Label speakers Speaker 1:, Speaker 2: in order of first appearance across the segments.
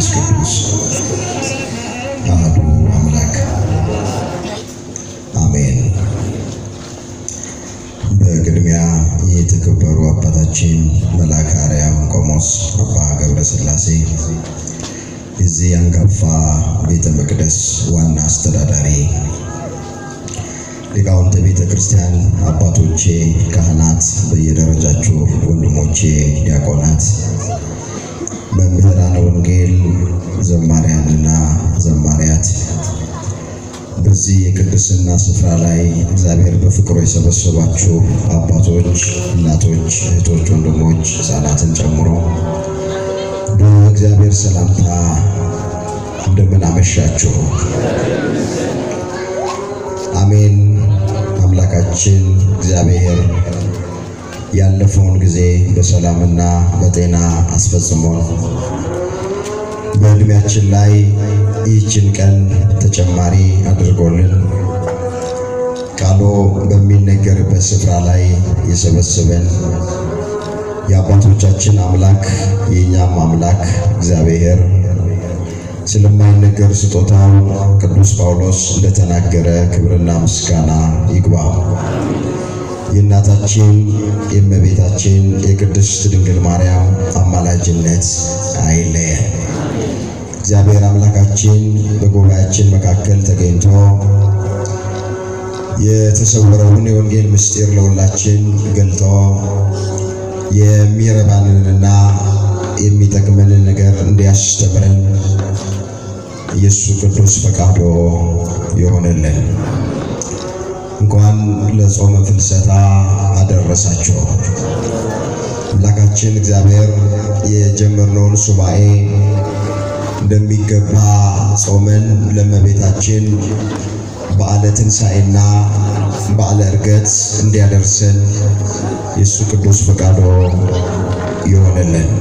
Speaker 1: ቅዱስ አሐዱ አምላክ አሜን። በቅድሚያ የተከበሩ አባታችን መልአከ አርያም ቆሞስ አባ ገብረ ሥላሴ የዚህ አንጋፋ ቤተ መቅደስ ዋና አስተዳዳሪ፣ ሊቃውንተ ቤተ ክርስቲያን አባቶቼ፣ ካህናት በየደረጃችሁ፣ ወንድሞቼ ዲያቆናት፣ መምህራነ ወንጌል፣ ዘማሪያንና ዘማሪያት በዚህ የቅድስና ስፍራ ላይ እግዚአብሔር በፍቅሩ የሰበሰባችሁ አባቶች፣ እናቶች፣ እህቶች፣ ወንድሞች ሕፃናትን ጨምሮ በእግዚአብሔር ሰላምታ እንደምን አመሻችሁ። አሜን። አምላካችን እግዚአብሔር ያለፈውን ጊዜ በሰላምና በጤና አስፈጽሞን በዕድሜያችን ላይ ይህችን ቀን ተጨማሪ አድርጎልን ቃሉ በሚነገርበት ስፍራ ላይ የሰበሰበን የአባቶቻችን አምላክ የእኛም አምላክ እግዚአብሔር ስለማይነገር ስጦታው ቅዱስ ጳውሎስ እንደተናገረ ክብርና ምስጋና ይግባው። የእናታችን የእመቤታችን የቅድስት ድንግል ማርያም አማላጅነት አይለየን። እግዚአብሔር አምላካችን በጉባኤያችን መካከል ተገኝቶ የተሰወረውን የወንጌል ምስጢር ለሁላችን ገልጦ የሚረባንንና የሚጠቅመንን ነገር እንዲያስተምረን የእሱ ቅዱስ ፈቃዶ ይሆንልን። እንኳን ለጾመ ፍልሰታ አደረሳችሁ። አምላካችን እግዚአብሔር የጀመርነውን ሱባኤ እንደሚገባ ጾመን ለእመቤታችን በዓለ ትንሣኤና በዓለ ዕርገት እንዲያደርሰን የእሱ ቅዱስ ፈቃዶ ይሆንልን።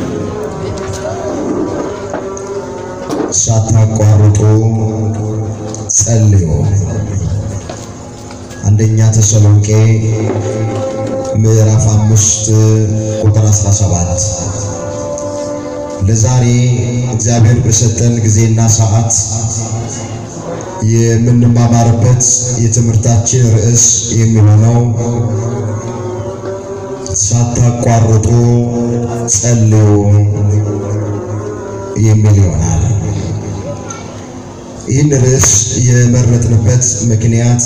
Speaker 1: ሳታቋርጡ ጸልዩ። አንደኛ ተሰሎንቄ ምዕራፍ አምስት ቁጥር 17 ለዛሬ እግዚአብሔር በሰጠን ጊዜና ሰዓት የምንማማርበት የትምህርታችን ርዕስ የሚሆነው ሳታቋርጡ ጸልዩ የሚል ይሆናል። ይህን ርዕስ የመረጥንበት ምክንያት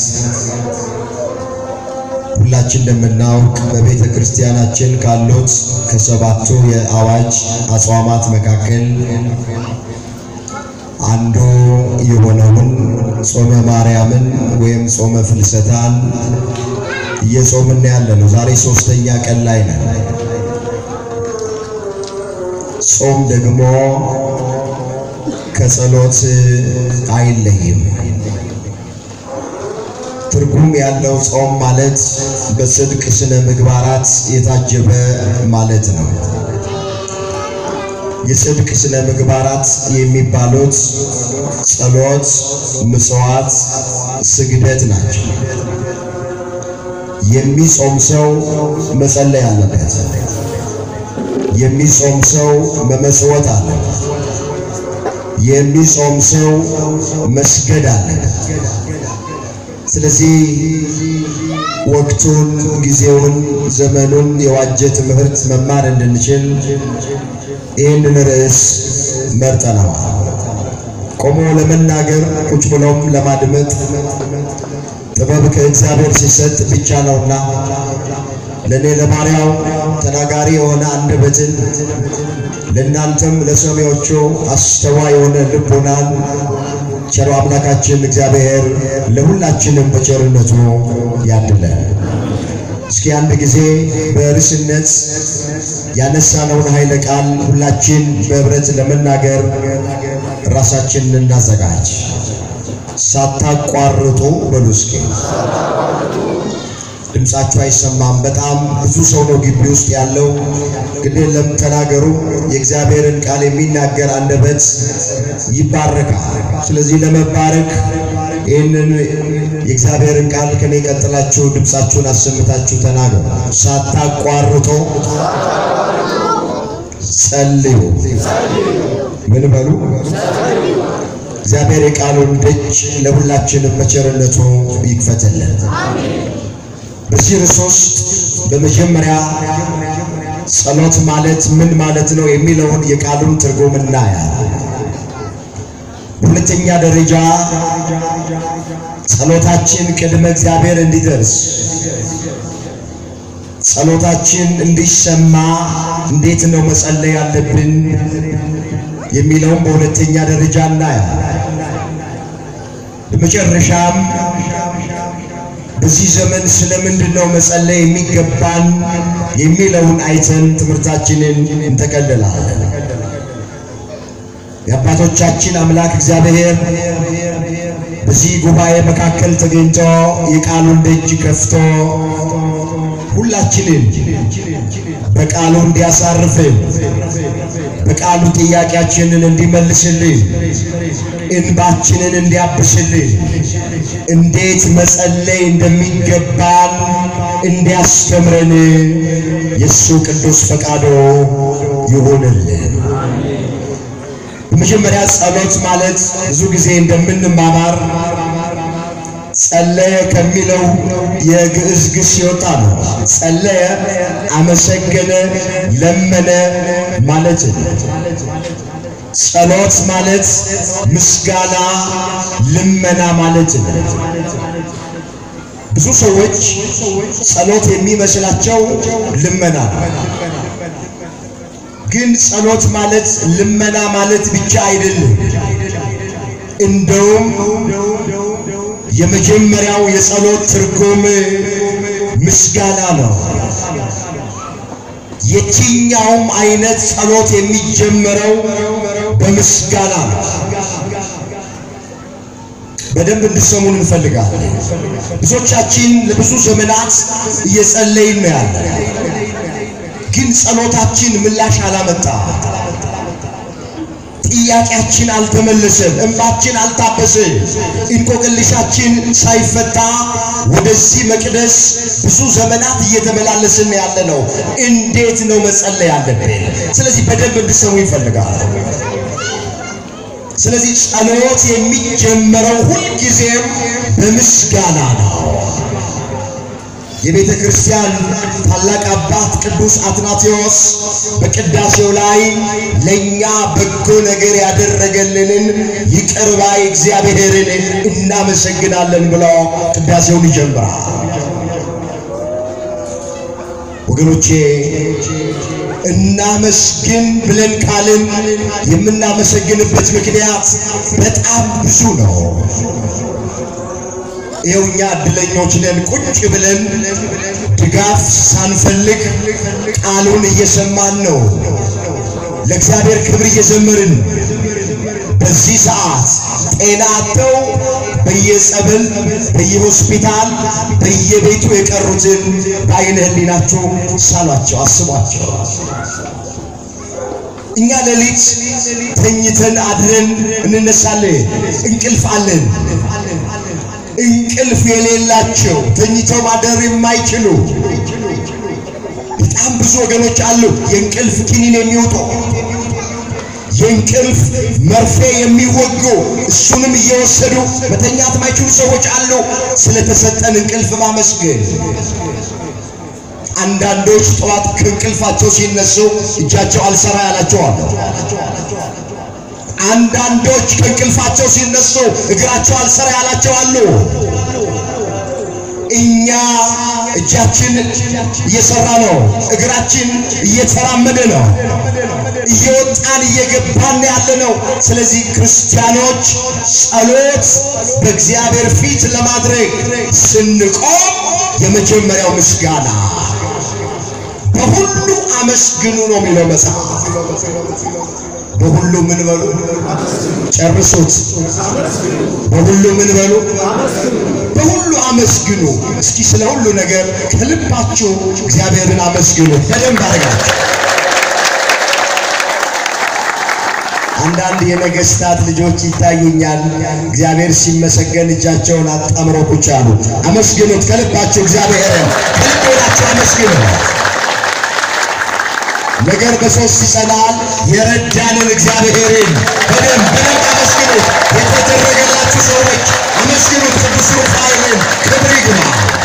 Speaker 1: ሁላችን እንደምናውቅ በቤተ ክርስቲያናችን ካሉት ከሰባቱ የአዋጅ አጽዋማት መካከል አንዱ የሆነውን ጾመ ማርያምን ወይም ጾመ ፍልሰታን እየጾምን ያለ ነው። ዛሬ ሶስተኛ ቀን ላይ ነን። ጾም ደግሞ ከጸሎት አይለይም። ትርጉም ያለው ጾም ማለት በጽድቅ ስነ ምግባራት የታጀበ ማለት ነው። የጽድቅ ስነ ምግባራት የሚባሉት ጸሎት፣ ምጽዋት፣ ስግደት ናቸው። የሚጾም ሰው መጸለይ አለበት። የሚጾም ሰው መመጽወት አለበት። የሚጾም ሰው መስገድ አለበት። ስለዚህ ወቅቱን፣ ጊዜውን፣ ዘመኑን የዋጀ ትምህርት መማር እንድንችል ይህንን ርዕስ መርጠነዋል። ቆሞ ለመናገር ቁጭ ብሎም ለማድመጥ ጥበብ ከእግዚአብሔር ሲሰጥ ብቻ ነውና ለእኔ ለባሪያው ተናጋሪ የሆነ አንደበትን ለእናንተም ለሰሚዎቹ አስተዋይ የሆነ ልቦናን ቸሮ አምላካችን እግዚአብሔር ለሁላችንም በቸርነቱ ያድለን። እስኪ አንድ ጊዜ በርዕስነት ያነሳነውን ኃይለ ቃል ሁላችን በህብረት ለመናገር ራሳችንን እናዘጋጅ። ሳታቋርጡ በሉ እስኪ። ድምጻችሁ አይሰማም። በጣም ብዙ ሰው ነው ግቢ ውስጥ ያለው። ግን የለም ተናገሩ። የእግዚአብሔርን ቃል የሚናገር አንደበት ይባረካል። ስለዚህ ለመባረክ ይህንን የእግዚአብሔርን ቃል ከኔ ቀጥላችሁ ድምጻችሁን አሰምታችሁ ተናገሩ። ሳታቋርጡ ጸልዩ። ምን በሉ? እግዚአብሔር የቃሉን ደጅ ለሁላችንም በቸርነቱ ይክፈትልን። በዚህ ርዕስ ውስጥ በመጀመሪያ ጸሎት ማለት ምን ማለት ነው የሚለውን የቃሉን ትርጉም እናያለን። በሁለተኛ ደረጃ ጸሎታችን ቅድመ እግዚአብሔር እንዲደርስ ጸሎታችን እንዲሰማ እንዴት ነው መጸለይ ያለብን የሚለውም በሁለተኛ ደረጃ እናያለን። በመጨረሻም በዚህ ዘመን ስለምንድን ነው መጸለይ የሚገባን የሚለውን አይተን ትምህርታችንን እንጠቀልላለን። የአባቶቻችን አምላክ እግዚአብሔር በዚህ ጉባኤ መካከል ተገኝቶ የቃሉን ደጅ ከፍቶ ሁላችንን በቃሉ እንዲያሳርፍን በቃሉ ጥያቄያችንን እንዲመልስልን እንባችንን እንዲያብስልን እንዴት መጸለይ እንደሚገባን እንዲያስተምረን የእሱ ቅዱስ ፈቃዶ ይሁንልን። በመጀመሪያ ጸሎት ማለት ብዙ ጊዜ እንደምንማማር ጸለየ ከሚለው የግዕዝ ግስ የወጣ ነው። ጸለየ፣ አመሰገነ፣ ለመነ ማለት ነው። ጸሎት ማለት ምስጋና፣ ልመና ማለት ነው። ብዙ ሰዎች ጸሎት የሚመስላቸው ልመና ነው። ግን ጸሎት ማለት ልመና ማለት ብቻ አይደለም። እንደውም የመጀመሪያው የጸሎት ትርጉም ምስጋና ነው። የትኛውም አይነት ጸሎት የሚጀመረው በምስጋና ነው። በደንብ እንድሰሙን እንፈልጋለን። ብዙዎቻችን ለብዙ ዘመናት እየጸለይን ነው ያለ፣ ግን ጸሎታችን ምላሽ አላመጣ። ጥያቄያችን አልተመለሰም፣ እንባችን አልታበሰ፣ እንቆቅልሻችን ሳይፈታ ወደዚህ መቅደስ ብዙ ዘመናት እየተመላለስን ያለ ነው። እንዴት ነው መጸለይ ያለብን? ስለዚህ በደንብ እንድሰሙ ይፈልጋል። ስለዚህ ጸሎት የሚጀመረው ሁልጊዜም በምስጋና ነው። የቤተ ክርስቲያን ታላቅ አባት ቅዱስ አትናቴዎስ በቅዳሴው ላይ ለእኛ በጎ ነገር ያደረገልንን ይቅር ባይ እግዚአብሔርን እናመሰግናለን ብሎ ቅዳሴውን ይጀምራል። ወገኖቼ እናመስግን ብለን ካልን የምናመሰግንበት ምክንያት በጣም ብዙ ነው። ይኸው እኛ እድለኞች ነን። ቁጭ ብለን ድጋፍ ሳንፈልግ ቃሉን እየሰማን ነው። ለእግዚአብሔር ክብር እየዘመርን በዚህ ሰዓት ጤና አጥተው በየጸበል በየሆስፒታል በየቤቱ የቀሩትን በዓይነ ሕሊናችሁ ሳሏቸው፣ አስቧቸው። እኛ ሌሊት ተኝተን አድረን እንነሳለን። እንቅልፍ አለን። እንቅልፍ የሌላቸው ተኝተው ማደር የማይችሉ በጣም ብዙ ወገኖች አሉ። የእንቅልፍ ኪኒን የሚውጡ የእንቅልፍ መርፌ የሚወጉ እሱንም እየወሰዱ መተኛት ማይችሉ ሰዎች አሉ። ስለተሰጠን እንቅልፍ ማመስገን። አንዳንዶች ጠዋት ከእንቅልፋቸው ሲነሱ እጃቸው አልሰራ ያላቸው አሉ። አንዳንዶች ከእንቅልፋቸው ሲነሱ እግራቸው አልሰራ ያላቸው አሉ። እኛ እጃችን እየሰራ ነው፣ እግራችን እየተራመደ ነው፣ እየወጣን እየገባን ያለ ነው። ስለዚህ ክርስቲያኖች ጸሎት በእግዚአብሔር ፊት ለማድረግ ስንቆም የመጀመሪያው ምስጋና በሁሉ አመስግኑ ነው የሚለው መጽሐፍ። በሁሉ ምን በሉ ጨርሱት። በሁሉ ምን በሉ በሁሉ አመስግኑ። እስኪ ስለ ሁሉ ነገር ከልባችሁ እግዚአብሔርን አመስግኑ። በደንብ አድርጋችሁ አንዳንድ የነገስታት ልጆች ይታዩኛል። እግዚአብሔር ሲመሰገን እጃቸውን አጣምረው ቁጭ አሉ። አመስግኑት ከልባችሁ እግዚአብሔርን ከልብ ሆናችሁ አመስግኑ። ነገር በሶስት ይጸናል። የረዳንን እግዚአብሔርን በደንብ በደንብ አመስግኑት። የተደረገላችሁ ሰዎች አመስግኑት። ቅዱስ ሩፋኤልን ክብር ይግባ።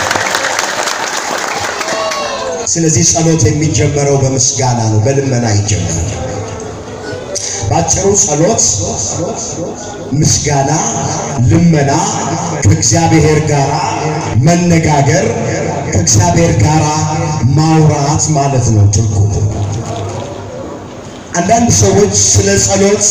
Speaker 1: ስለዚህ ጸሎት የሚጀመረው በምስጋና ነው፣ በልመና ይጀመራል። ባጭሩ ጸሎት፣ ምስጋና፣ ልመና፣ ከእግዚአብሔር ጋር መነጋገር፣ ከእግዚአብሔር ጋር ማውራት ማለት ነው ትርጉሙ። አንዳንድ ሰዎች ስለ ጸሎት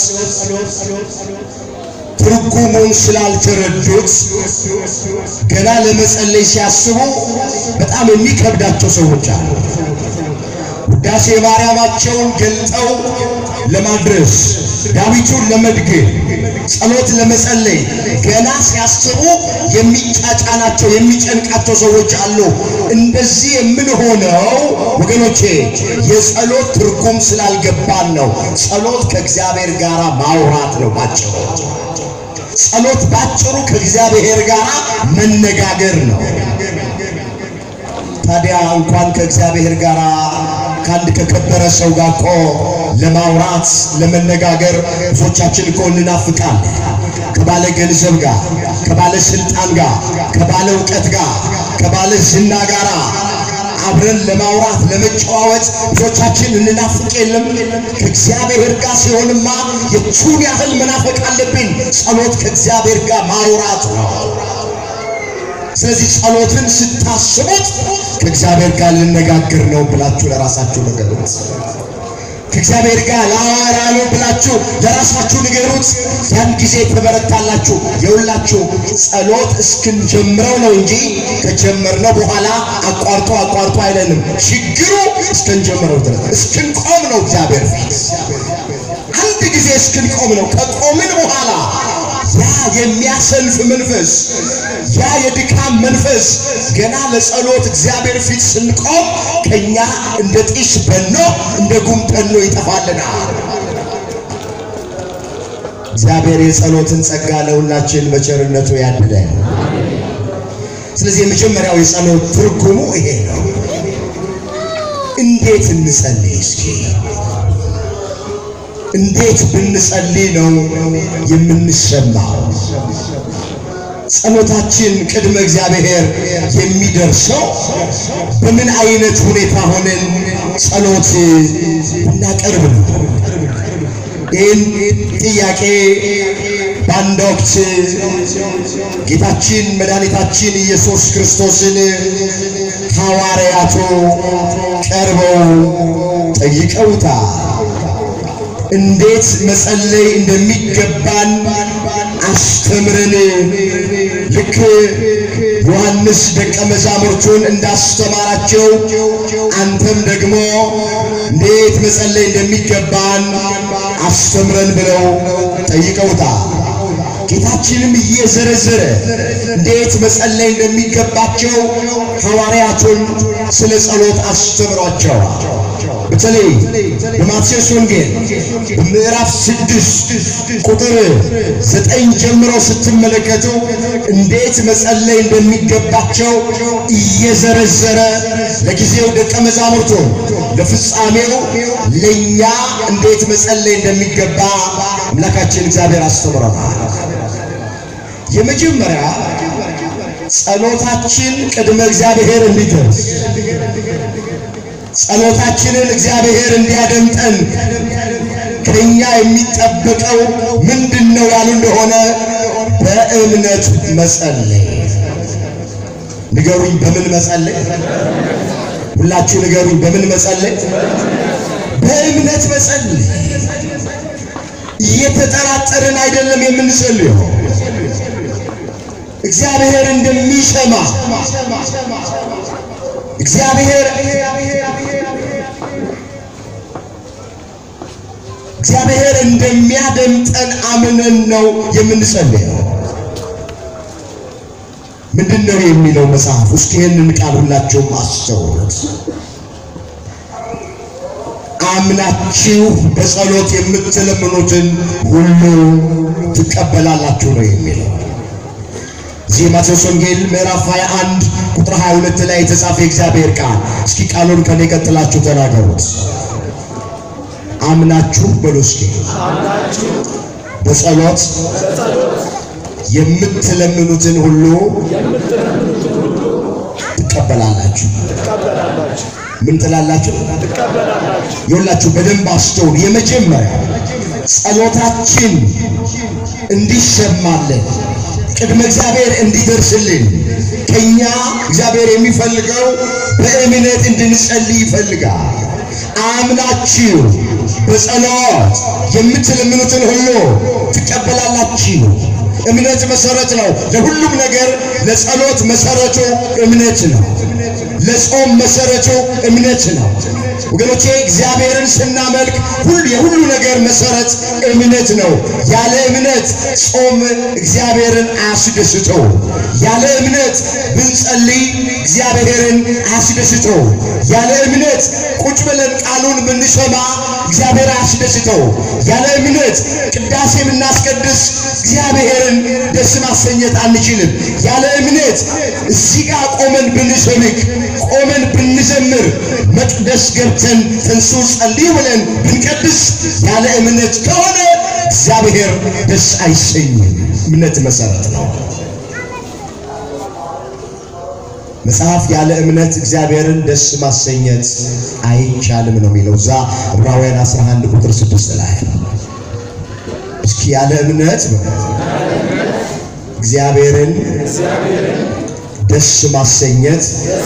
Speaker 1: ትርጉሙን ስላልተረዱት ገና ለመጸለይ ሲያስቡ በጣም የሚከብዳቸው ሰዎች አሉ። ውዳሴ ማርያማቸውን ገልጠው ለማድረስ ዳዊቱን ለመድገም ጸሎት ለመጸለይ ገና ሲያስቡ የሚጫጫናቸው የሚጨንቃቸው ሰዎች አሉ። እንደዚህ የምንሆነው ወገኖቼ የጸሎት ትርጉም ስላልገባን ነው። ጸሎት ከእግዚአብሔር ጋር ማውራት ነው ባጭሩ። ጸሎት ባጭሩ ከእግዚአብሔር ጋር መነጋገር ነው። ታዲያ እንኳን ከእግዚአብሔር ጋር ከአንድ ከከበረ ሰው ጋር እኮ ለማውራት ለመነጋገር ብዙዎቻችን እኮ እንናፍቃለን። ከባለ ገንዘብ ጋር፣ ከባለ ስልጣን ጋር፣ ከባለ እውቀት ጋር፣ ከባለ ዝና ጋር አብረን ለማውራት ለመጨዋወጥ ብዙዎቻችን እንናፍቅ የለም። ከእግዚአብሔር ጋር ሲሆንማ የቱን ያህል መናፈቅ አለብን። ጸሎት ከእግዚአብሔር ጋር ማውራት ነው። ስለዚህ ጸሎትን ስታስቡት ከእግዚአብሔር ጋር ልነጋገር ነው ብላችሁ ለራሳችሁ ንገሩት። ከእግዚአብሔር ጋር ላወራ ነው ብላችሁ ለራሳችሁ ንገሩት። ያን ጊዜ ትበረታላችሁ። የሁላችሁ ጸሎት እስክንጀምረው ነው እንጂ ከጀመርነው በኋላ አቋርጦ አቋርጦ አይለንም። ችግሩ እስክንጀምረው ድረስ እስክንቆም ነው። እግዚአብሔር ፊት አንድ ጊዜ እስክንቆም ነው። ከቆምን በኋላ ያ የሚያሰልፍ መንፈስ ያ የድካም መንፈስ ገና ለጸሎት እግዚአብሔር ፊት ስንቆም ከኛ እንደ ጢስ በኖ እንደ ጉም ተኖ ይጠፋልናል። እግዚአብሔር የጸሎትን ጸጋ ለሁላችን በቸርነቱ ያድለን። ስለዚህ የመጀመሪያው የጸሎት ትርጉሙ ይሄ ነው። እንዴት እንጸልይ እስኪ? እንዴት ብንጸልይ ነው የምንሰማው? ጸሎታችን ቅድመ እግዚአብሔር የሚደርሰው በምን አይነት ሁኔታ ሆነን ጸሎት ብናቀርብ ነው? ይህን ጥያቄ በአንድ ወቅት ጌታችን መድኃኒታችን ኢየሱስ ክርስቶስን ሐዋርያቱ ቀርበው ጠይቀውታል። እንዴት መጸለይ እንደሚገባን አስተምረን። ልክ ዮሐንስ ደቀ መዛሙርቱን እንዳስተማራቸው አንተም ደግሞ እንዴት መጸለይ እንደሚገባን አስተምረን ብለው ጠይቀውታል። ጌታችንም እየዘረዘረ እንዴት መጸለይ እንደሚገባቸው ሐዋርያቱን ስለ ጸሎት አስተምሯቸዋል። በተለይ በማቴዎስ ወንጌል በምዕራፍ ስድስት ቁጥር ዘጠኝ ጀምሮ ስትመለከቱ እንዴት መጸለይ እንደሚገባቸው እየዘረዘረ ለጊዜው ደቀ መዛሙርቱ ለፍጻሜው ለእኛ እንዴት መጸለይ እንደሚገባ አምላካችን እግዚአብሔር አስተምሮናል። የመጀመሪያ ጸሎታችን ቅድመ እግዚአብሔር እንዲደርስ ጸሎታችንን እግዚአብሔር እንዲያደምጠን ከኛ የሚጠበቀው ምንድን ነው ያሉ እንደሆነ በእምነት መጸለይ። ንገሩኝ፣ በምን መጸለይ? ሁላችሁ ንገሩኝ፣ በምን መጸለይ? በእምነት መጸለይ። እየተጠራጠርን አይደለም የምንጸልየው እግዚአብሔር እንደሚሰማ እግዚአብሔር እግዚአብሔር እንደሚያደምጠን አምነን ነው የምንጸልየው። ምንድን ነው የሚለው መጽሐፍ? እስኪ ይህንን ቃል ሁላችሁም አስተውሉት። አምናችሁ በጸሎት የምትለምኑትን ሁሉ ትቀበላላችሁ ነው የሚለው። እዚህ ማቴዎስ ወንጌል ምዕራፍ 21 ቁጥር 22 ላይ የተጻፈ የእግዚአብሔር ቃል። እስኪ ቃሉን ከኔ ቀጥላችሁ ተናገሩት። አምናችሁ በሉ እስኪ
Speaker 2: አምናችሁ
Speaker 1: በጸሎት
Speaker 2: በጸሎት
Speaker 1: የምትለምኑትን ሁሉ
Speaker 2: የምትለምኑትን ሁሉ
Speaker 1: ትቀበላላችሁ።
Speaker 2: ትቀበላላችሁ
Speaker 1: ምን ትላላችሁ?
Speaker 2: ትቀበላላችሁ።
Speaker 1: ይኸውላችሁ በደንብ አስተውሉ። የመጀመሪያ ጸሎታችን እንዲሰማልን ቅድመ እግዚአብሔር እንዲደርስልን ከኛ እግዚአብሔር የሚፈልገው በእምነት እንድንጸልይ ይፈልጋል። አምናችሁ በጸሎት የምትለምኑትን ሁሉ ትቀበላላችሁ። እምነት መሰረት ነው ለሁሉም ነገር። ለጸሎት መሰረቱ እምነት ነው። ለጾም መሰረቱ እምነት ነው። ወገኖቼ እግዚአብሔርን ስናመልክ ሁሉ የሁሉ ነገር መሰረት እምነት ነው። ያለ እምነት ጾም እግዚአብሔርን አያስደስተው። ያለ እምነት ብንጸልይ እግዚአብሔርን አያስደስተው። ያለ እምነት ቁጭ ብለን ቃሉን ብንሰማ እግዚአብሔር አያስደስተው። ያለ እምነት ቅዳሴ ብናስቀድስ እግዚአብሔርን ደስ ማሰኘት አንችልም። ያለ እምነት እዚህ ጋር ቆመን ብንሰብክ ቆመን ብንዘምር መቅደስ ገብተን ተንሱ ጸልይ ብለን ብንቀድስ ያለ እምነት ከሆነ እግዚአብሔር ደስ አይሰኝም። እምነት መሰረት ነው። መጽሐፍ ያለ እምነት እግዚአብሔርን ደስ ማሰኘት አይቻልም ነው የሚለው እዛ ዕብራውያን 11 ቁጥር 6 ላይ እስኪ ያለ እምነት እግዚአብሔርን ደስ ማሰኘት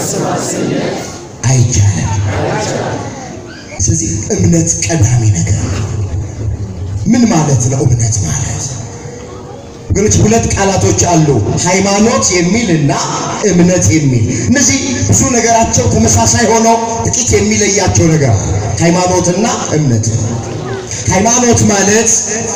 Speaker 1: አይቻልም። ስለዚህ እምነት ቀዳሚ ነገር ነው። ምን ማለት ነው እምነት ማለት? ወገኖች ሁለት ቃላቶች አሉ፣ ሃይማኖት የሚል እና እምነት የሚል። እነዚህ ብዙ ነገራቸው ተመሳሳይ ሆነው ጥቂት የሚለያቸው ነገር አለ። ሃይማኖትና እምነት። ሃይማኖት ማለት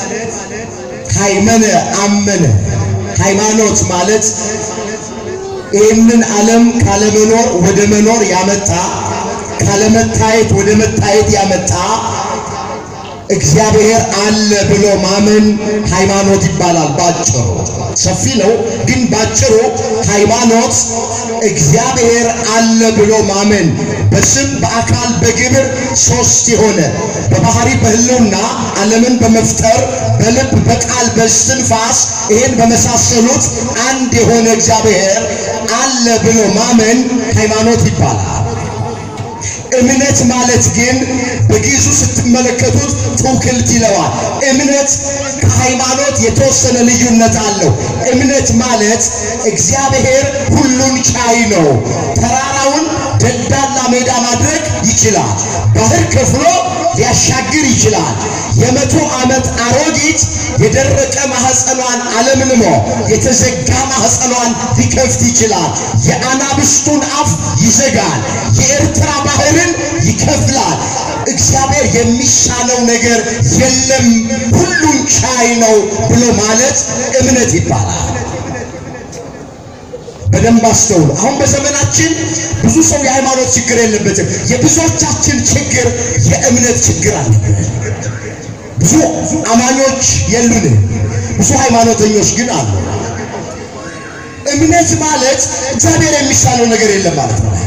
Speaker 1: ሃይመነ አመነ። ሃይማኖት ማለት ይህንን ዓለም ካለመኖር ወደ መኖር ያመጣ ካለመታየት ወደ መታየት ያመጣ እግዚአብሔር አለ ብሎ ማመን ሃይማኖት ይባላል። ባጭሩ ሰፊ ነው፣ ግን ባጭሩ ሃይማኖት እግዚአብሔር አለ ብሎ ማመን በስም በአካል በግብር ሶስት የሆነ በባህሪ በሕልውና ዓለምን በመፍጠር በልብ በቃል በስትንፋስ ይሄን በመሳሰሉት አንድ የሆነ እግዚአብሔር አለ ብሎ ማመን ሃይማኖት ይባላል። እምነት ማለት ግን በግዕዙ ስትመለከቱት ትውክልት ይለዋል። እምነት ከሃይማኖት የተወሰነ ልዩነት አለው። እምነት ማለት እግዚአብሔር ሁሉን ቻይ ነው። ተራራውን ደልዳላ ሜዳ ማድረግ ይችላል። ባህር ከፍሎ ሊያሻግር ይችላል። የመቶ ዓመት አሮጊት የደረቀ ማህፀኗን አለምልሞ የተዘጋ ማህፀኗን ሊከፍት ይችላል። የአናብስቱን አፍ ይዘጋል። የኤርትራ ባህርን ይከፍላል። እግዚአብሔር የሚሳነው ነገር የለም፣ ሁሉን ቻይ ነው ብሎ ማለት እምነት ይባላል። በደንብ አስተውሉ። አሁን በዘመናችን ብዙ ሰው የሃይማኖት ችግር የለበትም። የብዙዎቻችን ችግር የእምነት ችግር አለብን። ብዙ አማኞች የሉንም፣ ብዙ ሃይማኖተኞች ግን አሉ። እምነት ማለት እግዚአብሔር የሚሳነው ነገር የለም ማለት ነው።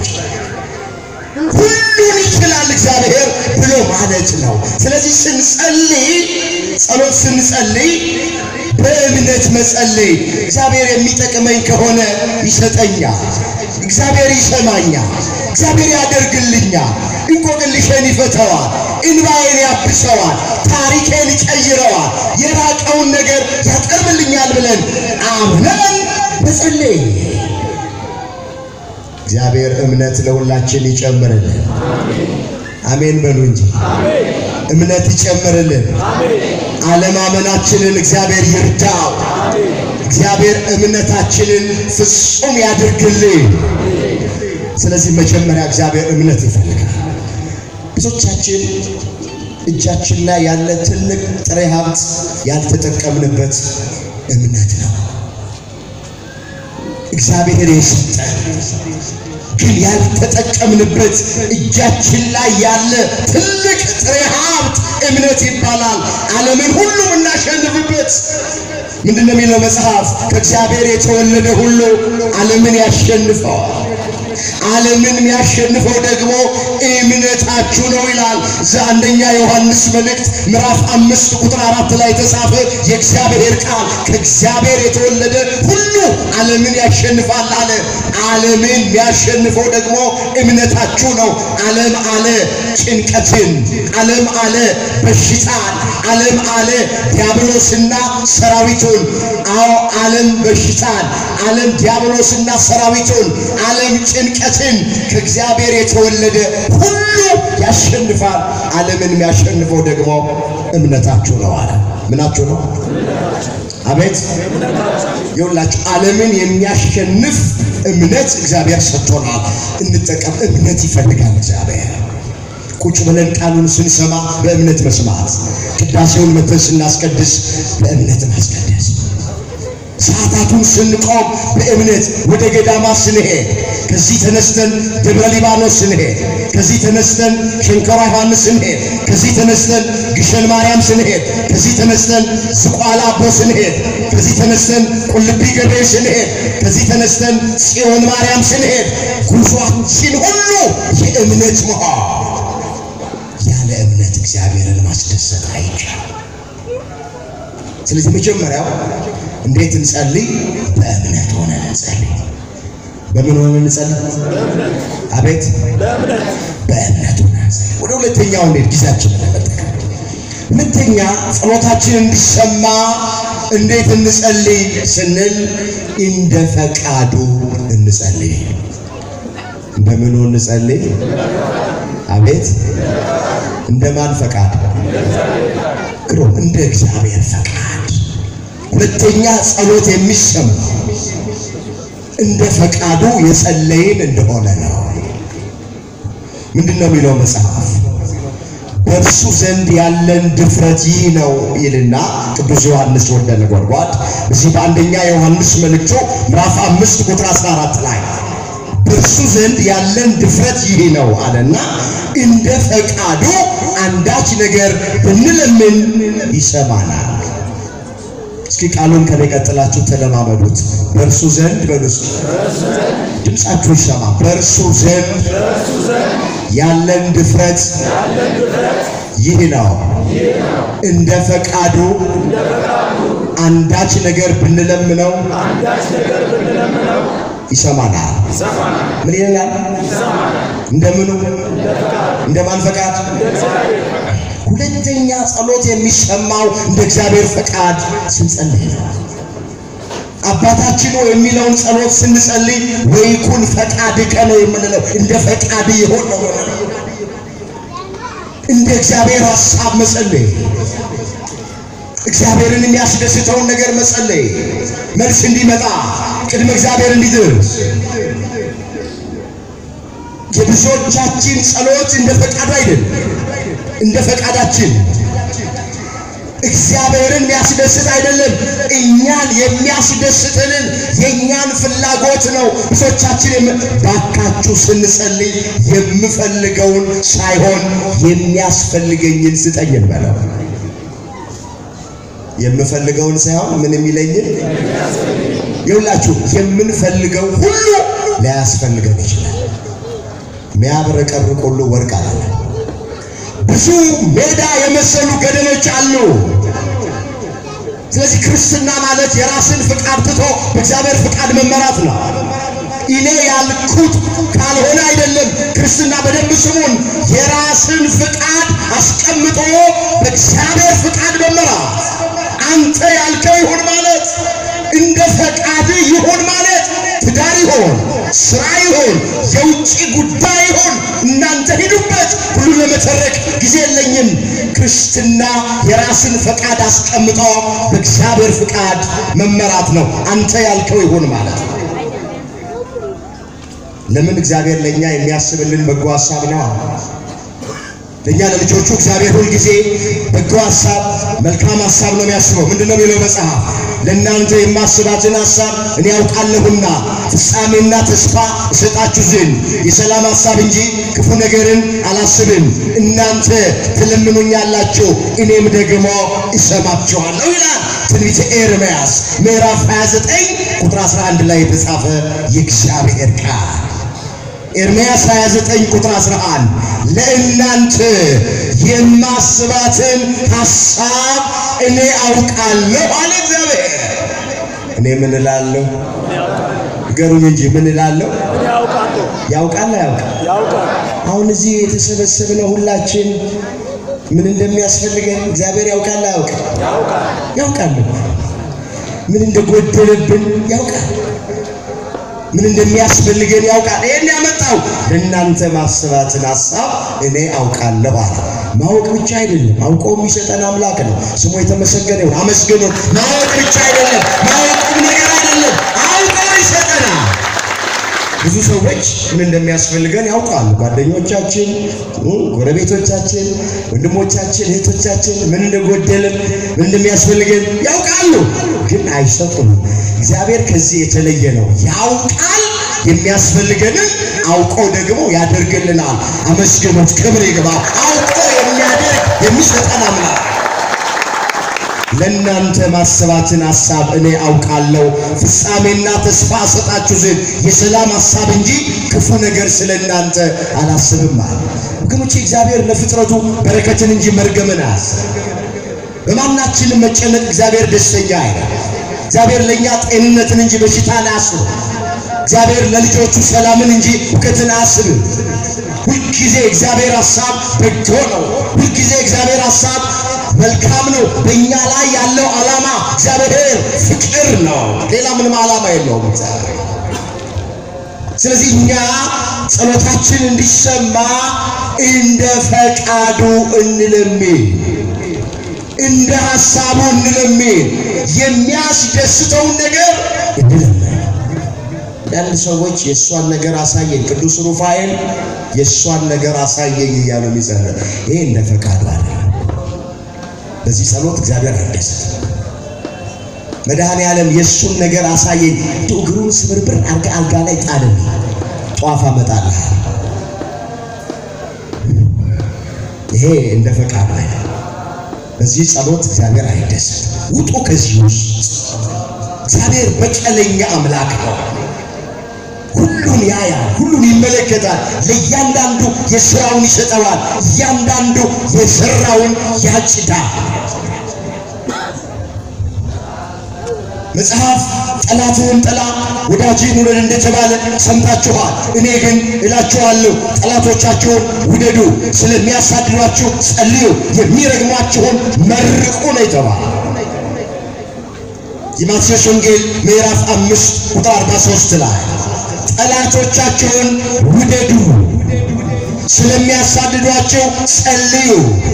Speaker 1: ሁሉን ይችላል እግዚአብሔር ብሎ ማለት ነው። ስለዚህ ስንጸልይ ጸሎት ስንጸልይ በእምነት መጸለይ እግዚአብሔር የሚጠቅመኝ ከሆነ ይሰጠኛል፣ እግዚአብሔር ይሰማኛል፣ እግዚአብሔር ያደርግልኛል፣ እንቆቅልሼን ይፈተዋል፣ እንባዬን ያብሰዋል፣ ታሪኬን ይቀይረዋል፣ የራቀውን ነገር ያቀርብልኛል ብለን አምነን መጸለይ እግዚአብሔር እምነት ለሁላችን ይጨምርልን። አሜን በሉ እንጂ እምነት ይጨምርልን። አለማመናችንን እግዚአብሔር ይርዳው። እግዚአብሔር እምነታችንን ፍጹም ያድርግልን። ስለዚህ መጀመሪያ እግዚአብሔር እምነት ይፈልጋል። ብዙዎቻችን እጃችን ላይ ያለ ትልቅ ጥሬ ሀብት ያልተጠቀምንበት እምነት ነው። እግዚአብሔር የሰጠን ግን ያልተጠቀምንበት እጃችን ላይ ያለ ትልቅ ጥሬ ሀብት እምነት ይባላል። ዓለምን ሁሉ እናሸንፍበት። ምንድን ነው የሚለው መጽሐፍ? ከእግዚአብሔር የተወለደ ሁሉ ዓለምን ያሸንፈዋል። ዓለምን የሚያሸንፈው ደግሞ እምነታችሁ ነው ይላል። ዘአንደኛ ዮሐንስ መልእክት ምዕራፍ አምስት ቁጥር አራት ላይ የተጻፈ የእግዚአብሔር ቃል ከእግዚአብሔር የተወለደ ሁሉ ዓለምን ያሸንፋል አለ። ዓለምን የሚያሸንፈው ደግሞ እምነታችሁ ነው። ዓለም አለ ጭንቀትን፣ ዓለም አለ በሽታን፣ ዓለም አለ ዲያብሎስና ሰራዊቱን። አዎ ዓለም በሽታን፣ ዓለም ዲያብሎስና ሰራዊቱን፣ ዓለም ጭንቀትን ከእግዚአብሔር የተወለደ ሁሉ ያሸንፋል። ዓለምን የሚያሸንፈው ደግሞ እምነታችሁ ነው አለ። ምናችሁ ነው? አቤት ይኸውላችሁ ዓለምን የሚያሸንፍ እምነት እግዚአብሔር ሰጥቶናል። እንጠቀም። እምነት ይፈልጋል እግዚአብሔር። ቁጭ ብለን ቃሉን ስንሰማ በእምነት መስማት፣ ቅዳሴውን መተን ስናስቀድስ በእምነት ማስቀደስ፣ ሰዓታቱን ስንቆም በእምነት ወደ ገዳማ ስንሄድ፣ ከዚህ ተነስተን ደብረ ሊባኖስ ስንሄድ፣ ከዚህ ተነስተን ሸንከራ ዮሐንስ ስንሄድ፣ ከዚህ ተነስተን ግሸን ማርያም ስንሄድ፣ ከዚህ ተነስተን ዝቋላ አቦ ስንሄድ፣ ከዚህ ተነስተን ቁልቢ ገብርኤል ስንሄድ፣ ከዚህ ተነስተን ጽዮን ማርያም ስንሄድ፣ ጉዟችን ሁሉ የእምነት መሆን ያለ እምነት እግዚአብሔርን ማስደሰት አይቻልም። ስለዚህ መጀመሪያው እንዴት እንጸልይ? በእምነት ሆነን እንጸልይ። በምን ሆነን እንጸልይ? አቤት በእምነት ሆነን እንጸልይ። ወደ ሁለተኛው እንዴት ጊዜያችንን ለመጠቀም ሁለተኛ ጸሎታችን እንዲሰማ እንዴት እንጸልይ ስንል እንደ ፈቃዱ እንጸልይ። እንደምኑ እንጸልይ? አቤት እንደማን ፈቃድ? ግሩም እንደ እግዚአብሔር ፈቃድ። ሁለተኛ ጸሎት የሚሰማው እንደ ፈቃዱ የጸለይን እንደሆነ ነው። ምንድን ነው የሚለው መጽሐፍ? በእርሱ ዘንድ ያለን ድፍረት ይህ ነው ይልና ቅዱስ ዮሐንስ ወልደ ነጎድጓድ እዚህ በአንደኛ ዮሐንስ መልእክቱ ምዕራፍ አምስት ቁጥር 14 ላይ በእርሱ ዘንድ ያለን ድፍረት ይህ ነው አለና እንደ ፈቃዱ አንዳች ነገር ብንለምን ይሰማናል። እስኪ ቃሉን ከኔ ቀጥላችሁ ተለማመዱት። በእርሱ ዘንድ በሉስ ድምፃችሁ ይሰማ። በእርሱ ዘንድ ያለን ድፍረት ይህ ነው፣ እንደ ፈቃዱ አንዳች ነገር ብንለምነው ይሰማናል። ምን ይላል? እንደምኑ እንደማን ፈቃድ? ሁለተኛ ጸሎት የሚሰማው እንደ እግዚአብሔር ፈቃድ ስንጸልይ ነው። አባታችን ሆይ የሚለውን ጸሎት ስንጸልይ ወይኩን ፈቃድከ ነው የምንለው። እንደ ፈቃድ ይሆን ነው የምንለው። እንደ እግዚአብሔር ሐሳብ መጸለይ፣ እግዚአብሔርን የሚያስደስተውን ነገር መጸለይ፣ መልስ እንዲመጣ ቅድመ እግዚአብሔር እንዲደርስ የብዙዎቻችን ጸሎት እንደ ፈቃዱ አይደለም፣ እንደ ፈቃዳችን እግዚአብሔርን የሚያስደስት አይደለም። እኛን የሚያስደስትንን የእኛን ፍላጎት ነው ብዙዎቻችን ባካችሁ ስንጸልይ የምፈልገውን ሳይሆን የሚያስፈልገኝን ስጠኝ እንበለው። የምፈልገውን ሳይሆን ምን የሚለኝን ይውላችሁ። የምንፈልገው ሁሉ ላያስፈልገን ይችላል። የሚያብረቀርቅ ሁሉ ወርቅ አለ። ብዙ ሜዳ የመሰሉ ገደሎች አሉ። ስለዚህ ክርስትና ማለት የራስን ፍቃድ ትቶ በእግዚአብሔር ፍቃድ መመራት ነው። እኔ ያልኩት ካልሆነ አይደለም። ክርስትና በደንብ ስሙን። የራስን ፍቃድ አስቀምጦ በእግዚአብሔር ፍቃድ መመራት። አንተ ያልከው ይሁን ማለት እንደ ፈቃድ ይሁን ማለት ትዳር ይሆን ስራ ይሆን የውጭ ጉዳይ ይሆን እናንተ ሂዱበት። ሁሉ ለመተረክ ጊዜ የለኝም። ክርስትና የራስን ፈቃድ አስቀምጦ በእግዚአብሔር ፍቃድ መመራት ነው። አንተ ያልከው ይሁን ማለት ነው። ለምን? እግዚአብሔር ለእኛ የሚያስብልን በጎ ሀሳብ ነው። ለእኛ ለልጆቹ እግዚአብሔር ሁል ጊዜ በጎ ሀሳብ፣ መልካም ሀሳብ ነው የሚያስበው። ምንድን ነው የሚለው መጽሐፍ? ለእናንተ የማስባትን ሀሳብ እኔ ያውቃለሁና ፍጻሜና ተስፋ እሰጣችሁ ዘንድ የሰላም ሀሳብ እንጂ ክፉ ነገርን አላስብም። እናንተ ትለምኑኛላችሁ፣ እኔም ደግሞ እሰማችኋለሁ ይላል ትንቢተ ኤርምያስ ምዕራፍ 29 ቁጥር 11 ላይ የተጻፈ የእግዚአብሔር ቃል። ኤርምያስ 29 ቁጥር 11 ለእናንተ የማስባትን ሐሳብ እኔ አውቃለሁ አለ እግዚአብሔር። እኔ ምን እላለሁ? ንገሩኝ እንጂ ምን እላለሁ?
Speaker 2: እኔ ያውቃለሁ
Speaker 1: ያውቃል አያውቅም?
Speaker 2: ያውቃል
Speaker 1: አሁን እዚህ የተሰበሰብነው ሁላችን ምን እንደሚያስፈልገን እግዚአብሔር ያውቃል አያውቅም?
Speaker 2: ያውቃል
Speaker 1: ያውቃል። ምን እንደጎደለብን ያውቃል። ምን እንደሚያስፈልገን ያውቃል። ይሄን ያመጣው ለእናንተ ማስባትን ሐሳብ እኔ አውቃለሁ አለ። ማወቅ ብቻ አይደለም፣ አውቆ የሚሰጠን አምላክ ነው። ስሙ የተመሰገነ ይሁን። አመስግኑ። ማወቅ ብቻ አይደለም፣ ማወቅም ነገር አይደለም፣ አውቆ ይሰጠናል። ብዙ ሰዎች ምን እንደሚያስፈልገን ያውቃሉ። ጓደኞቻችን፣ ጎረቤቶቻችን፣ ወንድሞቻችን፣ እህቶቻችን ምን እንደጎደልን ምን እንደሚያስፈልገን ያውቃሉ፣ ግን አይሰጡም። እግዚአብሔር ከዚህ የተለየ ነው። ያውቃል፣ የሚያስፈልገንን አውቆ ደግሞ ያደርግልናል። አመስግኑት፣ ክብር ይግባው። አውቆ የሚያደርግ የሚሰጠን አምላክ ለእናንተ ማሰባትን ሐሳብ እኔ አውቃለሁ፣ ፍጻሜና ተስፋ እሰጣችሁ ዘንድ የሰላም ሐሳብ እንጂ ክፉ ነገር ስለ እናንተ አላስብም አለ። ወገኖቼ እግዚአብሔር ለፍጥረቱ በረከትን እንጂ መርገምን አያስብም። በማናችንም መጨነቅ እግዚአብሔር ደስተኛ አይደል። እግዚአብሔር ለእኛ ጤንነትን እንጂ በሽታን አያስብም። እግዚአብሔር ለልጆቹ ሰላምን እንጂ ሁከትን አያስብም። ሁልጊዜ እግዚአብሔር ሐሳብ በጎ ነው። ሁልጊዜ እግዚአብሔር ሐሳብ መልካም ነው። በእኛ ላይ ያለው ዓላማ እግዚአብሔር ፍቅር ነው። ሌላ ምንም ዓላማ የለውም እግዚአብሔር። ስለዚህ እኛ ጸሎታችን እንዲሰማ እንደ ፈቃዱ እንለምን፣ እንደ ሐሳቡ እንለምን፣ የሚያስደስተውን ነገር እንለምን። አንዳንድ ሰዎች የእሷን ነገር አሳየኝ፣ ቅዱስ ሩፋኤል የእሷን ነገር አሳየኝ እያሉ የሚጸልይ ይሄ እንደ ፈቃዱ አለ። በዚህ ጸሎት እግዚአብሔር አይደሰትም። መድኃኔ ዓለም የእሱን ነገር አሳየኝ፣ እንደው እግሩን ስብርብር አርጋ አልጋ ላይ ጣልን፣ ጧፍ አመጣልህ። ይሄ እንደ ፈቃዱ አይደለም። በዚህ ጸሎት እግዚአብሔር አይደሰትም። ውጡ ከዚህ ውስጥ። እግዚአብሔር በቀለኛ አምላክ ነው። ሁሉን ያያል፣ ሁሉን ይመለከታል። ለእያንዳንዱ የሥራውን ይሰጠዋል። እያንዳንዱ የሠራውን ያጭዳል። መጽሐፍ ጠላትህን ጥላ ወዳጅህን ውደድ እንደተባለ ሰምታችኋል። እኔ ግን እላችኋለሁ ጠላቶቻችሁን ውደዱ፣ ስለሚያሳድዷችሁ ጸልዩ፣ የሚረግሟችሁን መርቁ ነው የተባለ። የማቴዎስ ወንጌል ምዕራፍ አምስት ቁጥር 43 ላይ ጠላቶቻቸውን ውደዱ፣ ስለሚያሳድዷቸው ጸልዩ፣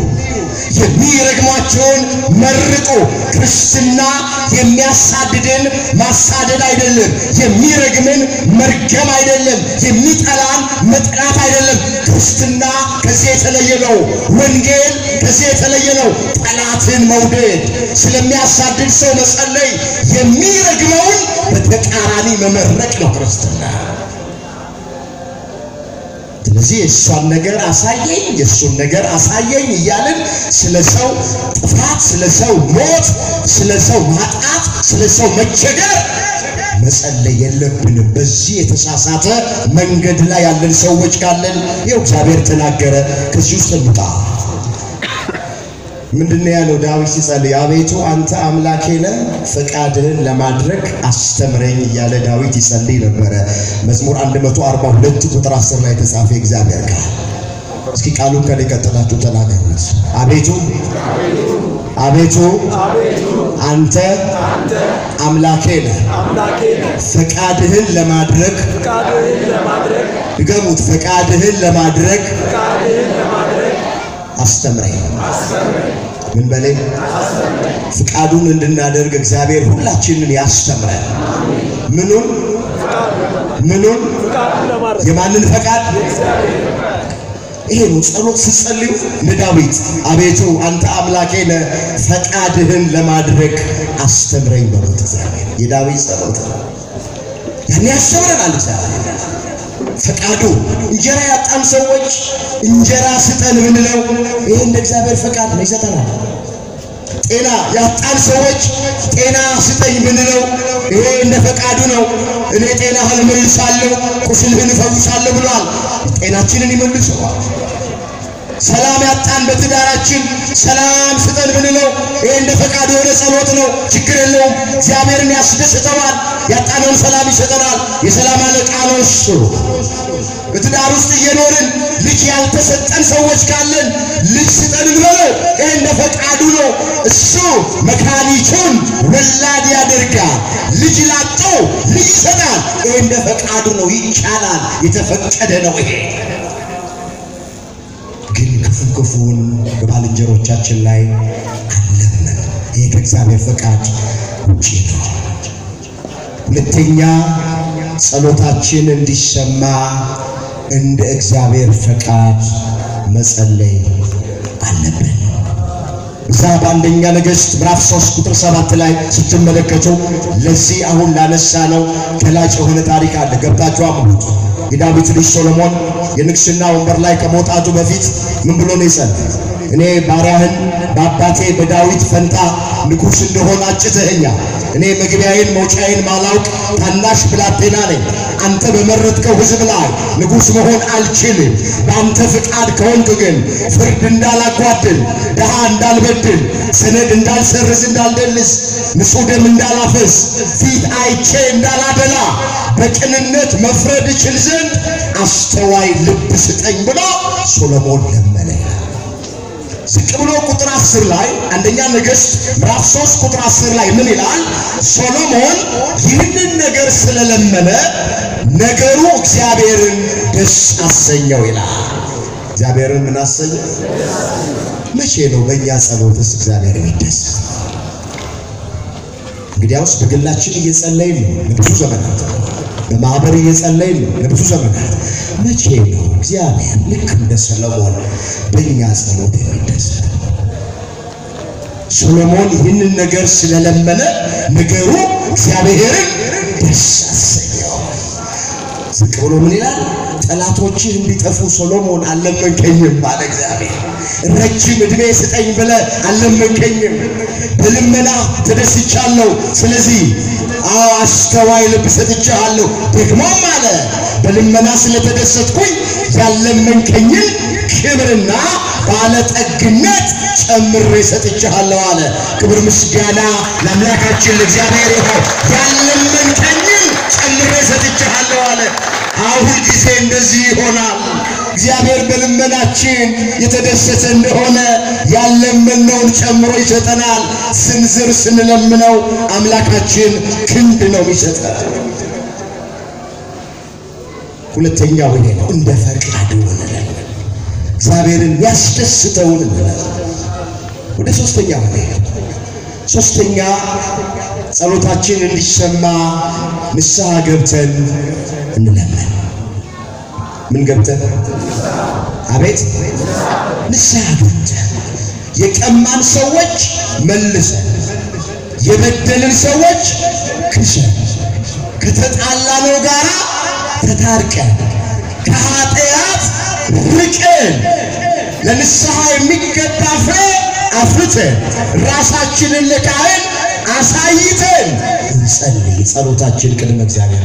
Speaker 1: የሚረግሟቸውን መርቁ። ክርስትና የሚያሳድድን ማሳደድ አይደለም፣ የሚረግምን መርገም አይደለም፣ የሚጠላን መጥላት አይደለም። ክርስትና ከዚህ የተለየ ነው። ወንጌል ከዚህ የተለየ ነው። ጠላትን መውደድ፣ ስለሚያሳድድ ሰው መጸለይ፣ የሚረግመውን በተቃራኒ መመረቅ ነው ክርስትና። ስለዚህ የእሷን ነገር አሳየኝ የእሱን ነገር አሳየኝ እያልን ስለ ሰው ጥፋት፣ ስለ ሰው ሞት፣ ስለ ሰው ማጣት፣ ስለ ሰው መቸገር መጸለይ የለብንም። በዚህ የተሳሳተ መንገድ ላይ ያለን ሰዎች ካለን ይኸው እግዚአብሔር ተናገረ። ከዚህ ውስጥ እንውጣ። ምንድነው ያለው ዳዊት ሲጸልይ? አቤቱ አንተ አምላኬ ነህ፣ ፈቃድህን ለማድረግ አስተምረኝ እያለ ዳዊት ይጸልይ ነበረ። መዝሙር 142 ቁጥር 10 ላይ የተጻፈ እግዚአብሔር ቃል። እስኪ ቃሉን ከላይ ቀጥላችሁ ተናገሩት። አቤቱ አቤቱ አንተ አምላኬ ነህ፣
Speaker 2: አምላኬ ነህ፣
Speaker 1: ፈቃድህን ለማድረግ
Speaker 2: ፈቃድህን ለማድረግ
Speaker 1: ድገሙት፣ ፈቃድህን ለማድረግ
Speaker 2: ፈቃድህን ለማድረግ
Speaker 1: አስተምረኝ።
Speaker 2: አስተምረኝ
Speaker 1: ምን በለኝ ፍቃዱን እንድናደርግ እግዚአብሔር ሁላችንን ያስተምረን። ምኑን ምኑን
Speaker 2: ፈቃዱን ለማድረግ
Speaker 1: የማንን ፈቃድ? ይሄ ነው ጸሎት ስትጸልዩ እንደ ዳዊት አቤቱ አንተ አምላኬ ነህ ፈቃድህን ለማድረግ አስተምረኝ በሉት። እግዚአብሔር የዳዊት ጸሎት ነው። ያን ያስተምረናል እግዚአብሔር ፈቃዱ። እንጀራ ያጣን ሰዎች እንጀራ ስጠን ብንለው ይሄ እንደ እግዚአብሔር ፈቃድ ነው፣ ይሰጠናል። ጤና ያጣን ሰዎች ጤና ስጠኝ ብንለው ይሄ እንደ ፈቃዱ ነው። እኔ ጤናህን እመልሳለሁ፣ ቁስልህን እፈውሳለሁ ብሏል። ጤናችንን ይመልሰዋል። ሰላም ያጣን በትዳራችን ሰላም ስጠን ብንለው ይሄ እንደ ፈቃዱ የሆነ ጸሎት ነው። ችግር የለውም። እግዚአብሔርን ያስደስተዋል። ያጣነውን ሰላም ይሰጠናል። የሰላም አለቃ ነው እሱ። በትዳር ውስጥ እየኖርን ልጅ ያልተሰጠን ሰዎች ካለን ልጅ ስጠን እንበለው። ይሄ እንደ ፈቃዱ ነው። እሱ መካኒቱን ወላድ ያደርጋል። ልጅ ላጣው ልጅ ይሰጣል። ይሄ እንደ ፈቃዱ ነው። ይቻላል። የተፈቀደ ነው ይሄ ግን ክፉ ክፉውን በባልንጀሮቻችን ላይ አለመን። ይሄ ከእግዚአብሔር ፈቃድ ውጪ ነው። ሁለተኛ ጸሎታችን እንዲሰማ እንደ እግዚአብሔር ፈቃድ መጸለይ አለብን። እዛ በአንደኛ ነገሥት ምዕራፍ 3 ቁጥር 7 ላይ ስትመለከቱ ለዚህ አሁን ላነሳ ነው ገላጭ የሆነ ታሪክ አለ። ገብታችሁ አምኑት። የዳዊት ልጅ ሶሎሞን የንግስና ወንበር ላይ ከመውጣቱ በፊት ምን ብሎ ነው የጸለየው? እኔ ባሪያህን በአባቴ በዳዊት ፈንታ ንጉሥ እንደሆን አጭተኸኛል። እኔ መግቢያዬን መውጫዬን ማላውቅ ታናሽ ብላቴና ነኝ። አንተ በመረጥከው ሕዝብ ላይ ንጉሥ መሆን አልችልም። በአንተ ፍቃድ ከሆንክ ግን ፍርድ እንዳላጓድል፣ ድሃ እንዳልበድል፣ ሰነድ እንዳልሰርዝ፣ እንዳልደልስ፣ ንጹሕ ደም እንዳላፈስ፣ ፊት አይቼ እንዳላደላ፣ በቅንነት መፍረድ እችል ዘንድ አስተዋይ ልብ ስጠኝ ብሎ ሶሎሞን ለመነ። ዝቅ ብሎ ቁጥር አስር ላይ አንደኛ ነገሥት ምዕራፍ ሶስት ቁጥር አስር ላይ ምን ይላል? ሶሎሞን ይህንን ነገር ስለለመነ ነገሩ እግዚአብሔርን ደስ አሰኘው ይላል። እግዚአብሔርን ምን አሰኘው? መቼ ነው በእኛ ጸሎትስ እግዚአብሔር የሚደስ? እንግዲያውስ በግላችን እየጸለይን ነው ለብዙ ዘመናት፣ በማህበር እየጸለይን ነው ለብዙ ዘመናት። መቼ ነው እግዚአብሔር ልክ እንደ ሰሎሞን በእኛ ጸሎት የሚደሰት? ሶሎሞን ይህንን ነገር ስለለመነ ነገሩ እግዚአብሔርን ደስ አሰኘው። ዝቅ ብሎ ምን ይላል? ጠላቶችህ እንዲጠፉ ሶሎሞን አልለመንከኝም አለ እግዚአብሔር። ረጅም ዕድሜ ስጠኝ ብለህ አልለመንከኝም፣ በልመና ተደስቻለሁ። ስለዚህ አዎ አስተዋይ ልብ ሰጥቼሃለሁ። ደግሞም አለ በልመና ስለተደሰትኩኝ ያለመንከኝን ክብርና ባለጠግነት ጨምሬ ሰጥቼሃለሁ አለ። ክብር ምስጋና ለአምላካችን ለእግዚአብሔር ይሁን። ያለመንከኝን ጨምሬ ሰጥቼሃለሁ አለ። አሁን ጊዜ እንደዚህ ይሆናል። እግዚአብሔር በልመናችን የተደሰተ እንደሆነ ያለመነውን ጨምሮ ይሰጠናል። ስንዝር ስንለምነው አምላካችን ክንድ ነው የሚሰጠን። ሁለተኛው ይሄ ነው፣ እንደ ፈቃዱ እንለምን። እግዚአብሔርን ያስደስተውን እንለምን። ወደ ሶስተኛው ይሄ ሶስተኛ ጸሎታችን እንዲሰማ ንስሐ ገብተን እንለምን። ምን ገብተን? አቤት ንስሐ ገብተን የቀማን ሰዎች መልሰን፣ የበደልን ሰዎች ክሰን፣ ከተጣላነው ጋራ ተታርቀን፣ ከኃጢአት ርቀን፣ ለንስሐ የሚገባ ፍሬ አፍርተን፣ ራሳችንን ለካህን አሳይተን እንጸልይ። ጸሎታችን ቅድመ እግዚአብሔር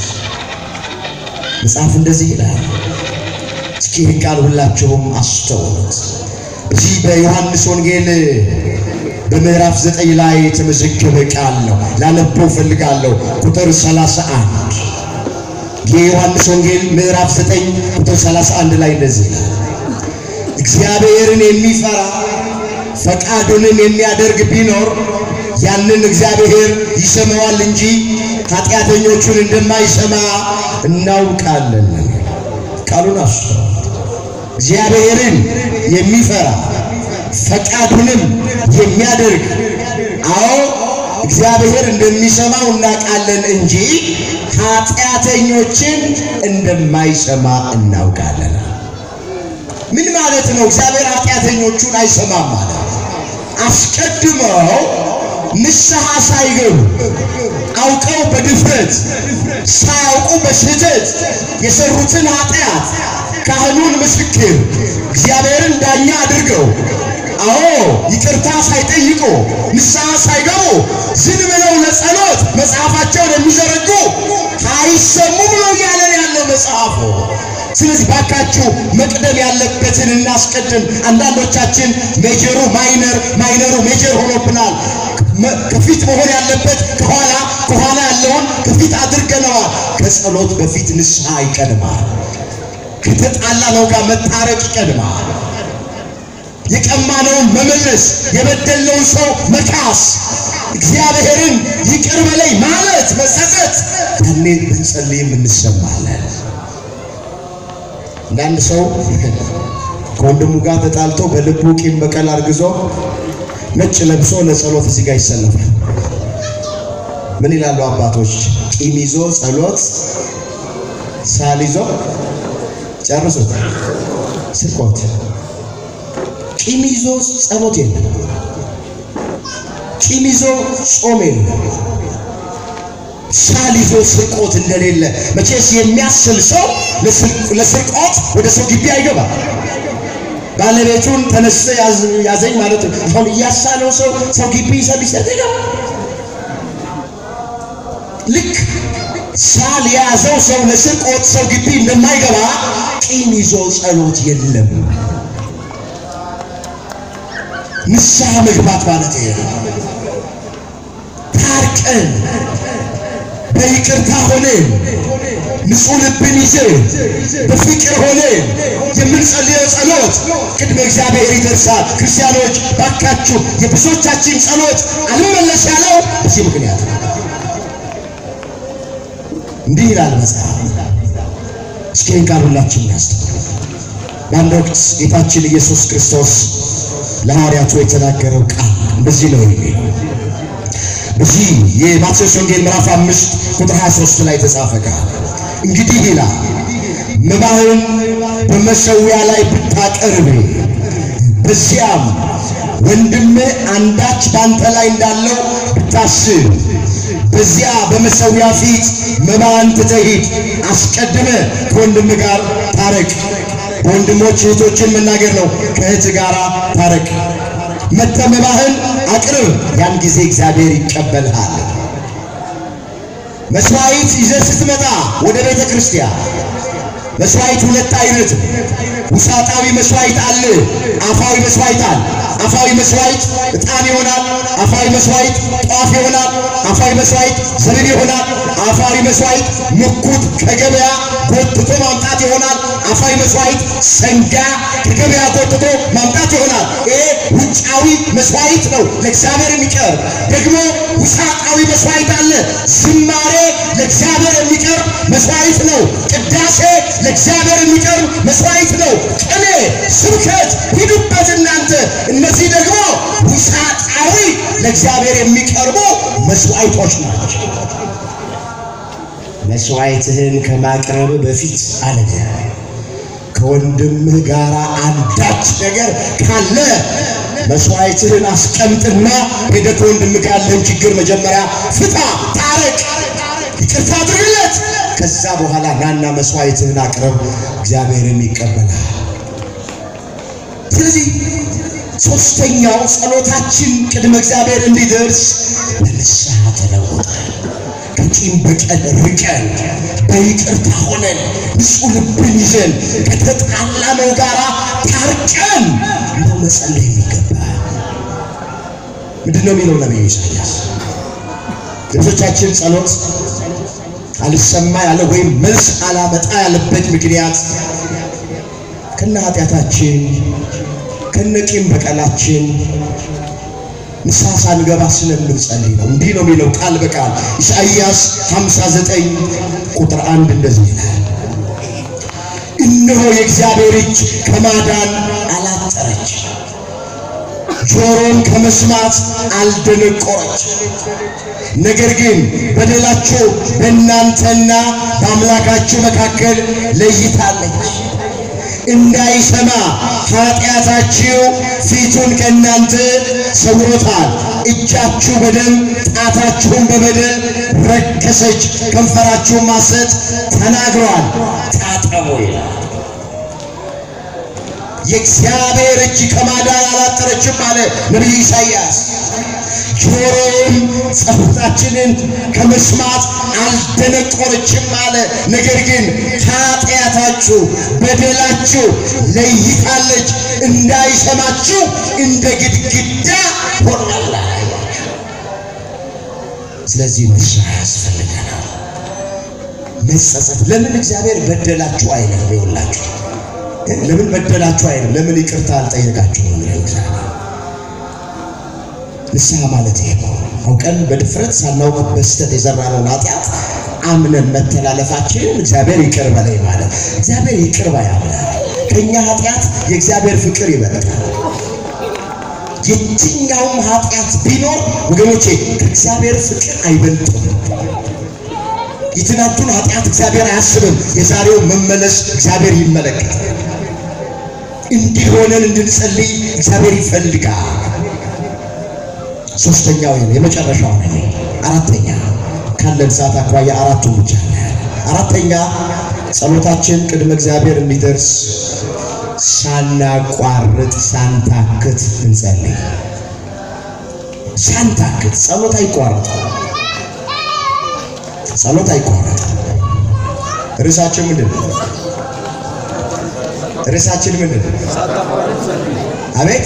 Speaker 1: መጽሐፍ እንደዚህ ይላል። እስኪ ይህን ቃል ሁላችሁም አስተውሉት። እዚህ በዮሐንስ ወንጌል በምዕራፍ ዘጠኝ ላይ የተመዘገበ ቃል ነው። ላነበው ፈልጋለሁ። ቁጥር 31 የዮሐንስ ወንጌል ምዕራፍ ዘጠኝ ቁጥር 31 ላይ እንደዚህ ይላል። እግዚአብሔርን የሚፈራ ፈቃዱንም የሚያደርግ ቢኖር ያንን እግዚአብሔር ይሰማዋል እንጂ ኃጢአተኞቹን እንደማይሰማ እናውቃለን። ቃሉን አሱ እግዚአብሔርን የሚፈራ ፈቃዱንም የሚያደርግ አዎ እግዚአብሔር እንደሚሰማው እናውቃለን እንጂ ኃጢአተኞችን እንደማይሰማ እናውቃለን። ምን ማለት ነው? እግዚአብሔር ኃጢአተኞቹን አይሰማም ማለት አስቀድመው ንስሐ ሳይገቡ አውቀው በድፍረት ሳያውቁ በስህተት የሰሩትን ኃጢአት ካህኑን ምስክር እግዚአብሔርን ዳኛ አድርገው አዎ ይቅርታ ሳይጠይቁ ንስሐ ሳይገቡ ዝም ብለው ለጸሎት መጽሐፋቸውን የሚዘረጉ አይሰሙም ነው እያለን ያለው መጽሐፉ። ስለዚህ ባካችሁ መቅደም ያለበትን እናስቀድም። አንዳንዶቻችን ሜጀሩ ማይነር፣ ማይነሩ ሜጀር ሆኖብናል። መ- ከፊት መሆን ያለበት ከኋላ፣ ከኋላ ያለውን ከፊት አድርገነዋል። ከጸሎት በፊት ንስሐ ይቀድማል። ከተጣላ ነው ጋር መታረቅ ይቀድማል። የቀማነውን መመለስ፣ የበደለውን ሰው መካስ፣ እግዚአብሔርን ይቅር በለኝ ማለት መጸጸት፣ ያኔ ብንጸልይም እንሰማለን። አንዳንድ ሰው ከወንድሙ ጋር ተጣልቶ በልቡ ቂም በቀል አርግዞ ነጭ ለብሶ ለጸሎት እዚህ ጋር ይሰለፋል። ምን ይላሉ አባቶች? ቂም ይዞ ጸሎት፣ ሳል ይዞ ጨርሱት ስርቆት። ቂም ይዞ ጸሎት የለም። ቂም ይዞ ጾም የለም። ሳል ይዞ ስርቆት እንደሌለ መቼስ የሚያስል ሰው ለስርቆት ወደ ሰው ግቢ አይገባም። ባለቤቱን ተነስተ ያዘኝ ማለት ነው። አሁን እያሳለው ሰው ሰው ግቢ ይሰብ ይሰጥ ይገባል። ልክ ሳል የያዘው ሰው ለስርቆት ሰው ግቢ እንደማይገባ ቂም ይዞ ጸሎት የለም። ንስሐ መግባት ማለት ይሄ ነው። ታርቀን በይቅርታ ሆነን ንጹሕ ልብን ይዘን በፍቅር ሆነን የምንጸልየው ጸሎት ቅድመ እግዚአብሔር ይደርሳል። ክርስቲያኖች ባካችሁ፣ የብዙዎቻችን ጸሎት አልመለስ ያለው በዚህ ምክንያት ነው። እንዲህ ይላል መጽሐፍ። እስኪ ይህን ቃል ሁላችን እናስተውል። በአንድ ወቅት ጌታችን ኢየሱስ ክርስቶስ ለሐዋርያቱ የተናገረው ቃል እንደዚህ ነው የሚለው በዚህ የማቴዎስ ወንጌል ምዕራፍ አምስት ቁጥር 23 ላይ የተጻፈ ቃል እንግዲህ ይላል መባህን በመሠዊያ ላይ ብታቀርብ በዚያም ወንድምህ አንዳች ባንተ ላይ እንዳለው ብታስብ በዚያ በመሠዊያ ፊት መባህን ትተህ ሂድ፣ አስቀድመህ ከወንድም ጋር ታረቅ። በወንድሞች እህቶችን መናገር ነው። ከእህት ጋር ታረቅ። መጥተህ መባህን አቅርብ፣ ያን ጊዜ እግዚአብሔር ይቀበልሃል። መስዋዕት ይዘህ ስትመጣ ወደ ቤተ ክርስቲያን መስዋዕት ሁለት አይነት ውሳጣዊ መስዋዕት አለ፣ አፋዊ መስዋዕት አለ። አፋዊ መስዋዕት ዕጣን ይሆናል። አፋዊ መስዋዕት ጧፍ ይሆናል። አፋዊ መስዋዕት ዘቢብ ይሆናል። አፋዊ መስዋዕት ምኩት ከገበያ ጎትቶ ማምጣት ይሆናል። አፋዊ መስዋዕት ሰንጋ ከገበያ ጎትቶ ማምጣት ይሆናል። ይሄ ውጫዊ መስዋዕት ነው ለእግዚአብሔር የሚቀርብ። ደግሞ ውሳጣዊ መስዋዕት አለ። ዝማሬ ለእግዚአብሔር የሚቀርብ መስዋዕት ነው። ቅዳሴ ለእግዚአብሔር የሚቀርብ መስዋዕት ነው። ቅኔ፣ ስብከት ሂዱበት እናንተ። እነዚህ ደግሞ ውሳጣዊ ለእግዚአብሔር የሚቀርቡ መስዋዕቶች ናቸው። መስዋዕትህን ከማቅረብ በፊት አለ ከወንድምህ ጋር አንዳች ነገር ካለ መስዋዕትህን አስቀምጥና ሄደህ ከወንድምህ ጋር ያለህን ችግር መጀመሪያ ፍታ፣ ታረቅ፣ ይቅርታ አድርግለት። ከዛ በኋላ ናና መስዋዕትህን አቅርብ፣ እግዚአብሔርም ይቀበላል። ስለዚህ ሶስተኛው ጸሎታችን ቅድመ እግዚአብሔር እንዲደርስ ለንስሐ ተለውጠን ከቂም በቀል ርቀን በይቅርታ ሆነን ንጹሕ ልብን ይዘን ከተጣላነው ጋር ታርቀን ነው መጸለይ የሚገባል። ምንድን ነው የሚለው ነቢዩ ኢሳያስ? የብዙዎቻችን ጸሎት አልሰማ ያለ ወይም መልስ አላመጣ ያለበት ምክንያት ከነ ኃጢአታችን ከነ ቂም በቀላችን ንስሐ ሳንገባ ስለምንጸልይ ነው። እንዲህ ነው የሚለው ቃል በቃል ኢሳይያስ 59 ቁጥር አንድ እንደዚህ ይላል፣ እነሆ የእግዚአብሔር እጅ ከማዳን አላጠረች፣ ጆሮን ከመስማት አልደነቆረች። ነገር ግን በደላችሁ በእናንተና በአምላካችሁ መካከል ለይታለች እንዳይሰማ ኃጢአታችሁ ፊቱን ከእናንተ ሰውሮታል። እጃችሁ በደም ጣታችሁን በበደል ረከሰች፣ ከንፈራችሁን ሐሰት ተናግረዋል። ታጠቡ ይላል። የእግዚአብሔር እጅ ከማዳን አላጠረችም አለ ነቢዩ ኢሳይያስ። ጆሮም ጸሎታችንን ከመስማት አልደነቆረችም አለ። ነገር ግን ከኃጢአታችሁ በደላችሁ ለይታለች፣ እንዳይሰማችሁ እንደ ግድግዳ ሆናላ። ስለዚህ ንስሐ ያስፈልገናል። መጸጸት። ለምን እግዚአብሔር በደላችሁ አይልም? ይኸውላችሁ ለምን በደላችሁ አይልም? ለምን ይቅርታ አልጠየቃችሁም? ነው እግዚአብሔር ንስሐ ማለት ይሄ ነው። አውቀን በድፍረት ሳናውቅ በስተት የዘራነውን ኃጢአት አምነን መተላለፋችንን እግዚአብሔር ይቅር በለኝ ማለት እግዚአብሔር ይቅር ባይ አምላክ ከእኛ ኃጢአት የእግዚአብሔር ፍቅር ይበልጣል። የትኛውም ኃጢአት ቢኖር ወገኖቼ ከእግዚአብሔር ፍቅር አይበልጥም። የትናንቱን ኃጢአት እግዚአብሔር አያስብም። የዛሬው መመለስ እግዚአብሔር ይመለከታል። እንዲሆነን እንድንጸልይ እግዚአብሔር ይፈልጋል። ሶስተኛው ይሄ የመጨረሻው ነው። አራተኛ ካለን ሰዓት አኳያ አራቱን ብቻ አራተኛ ጸሎታችን ቅድመ እግዚአብሔር እንዲደርስ ሳናቋርጥ ሳንታክት እንጸልይ። ሳንታክት ጸሎት አይቋረጥም። ጸሎት አይቋረጥም። ርዕሳችን ምንድን ነው? ርዕሳችን ምንድን ነው? አቤት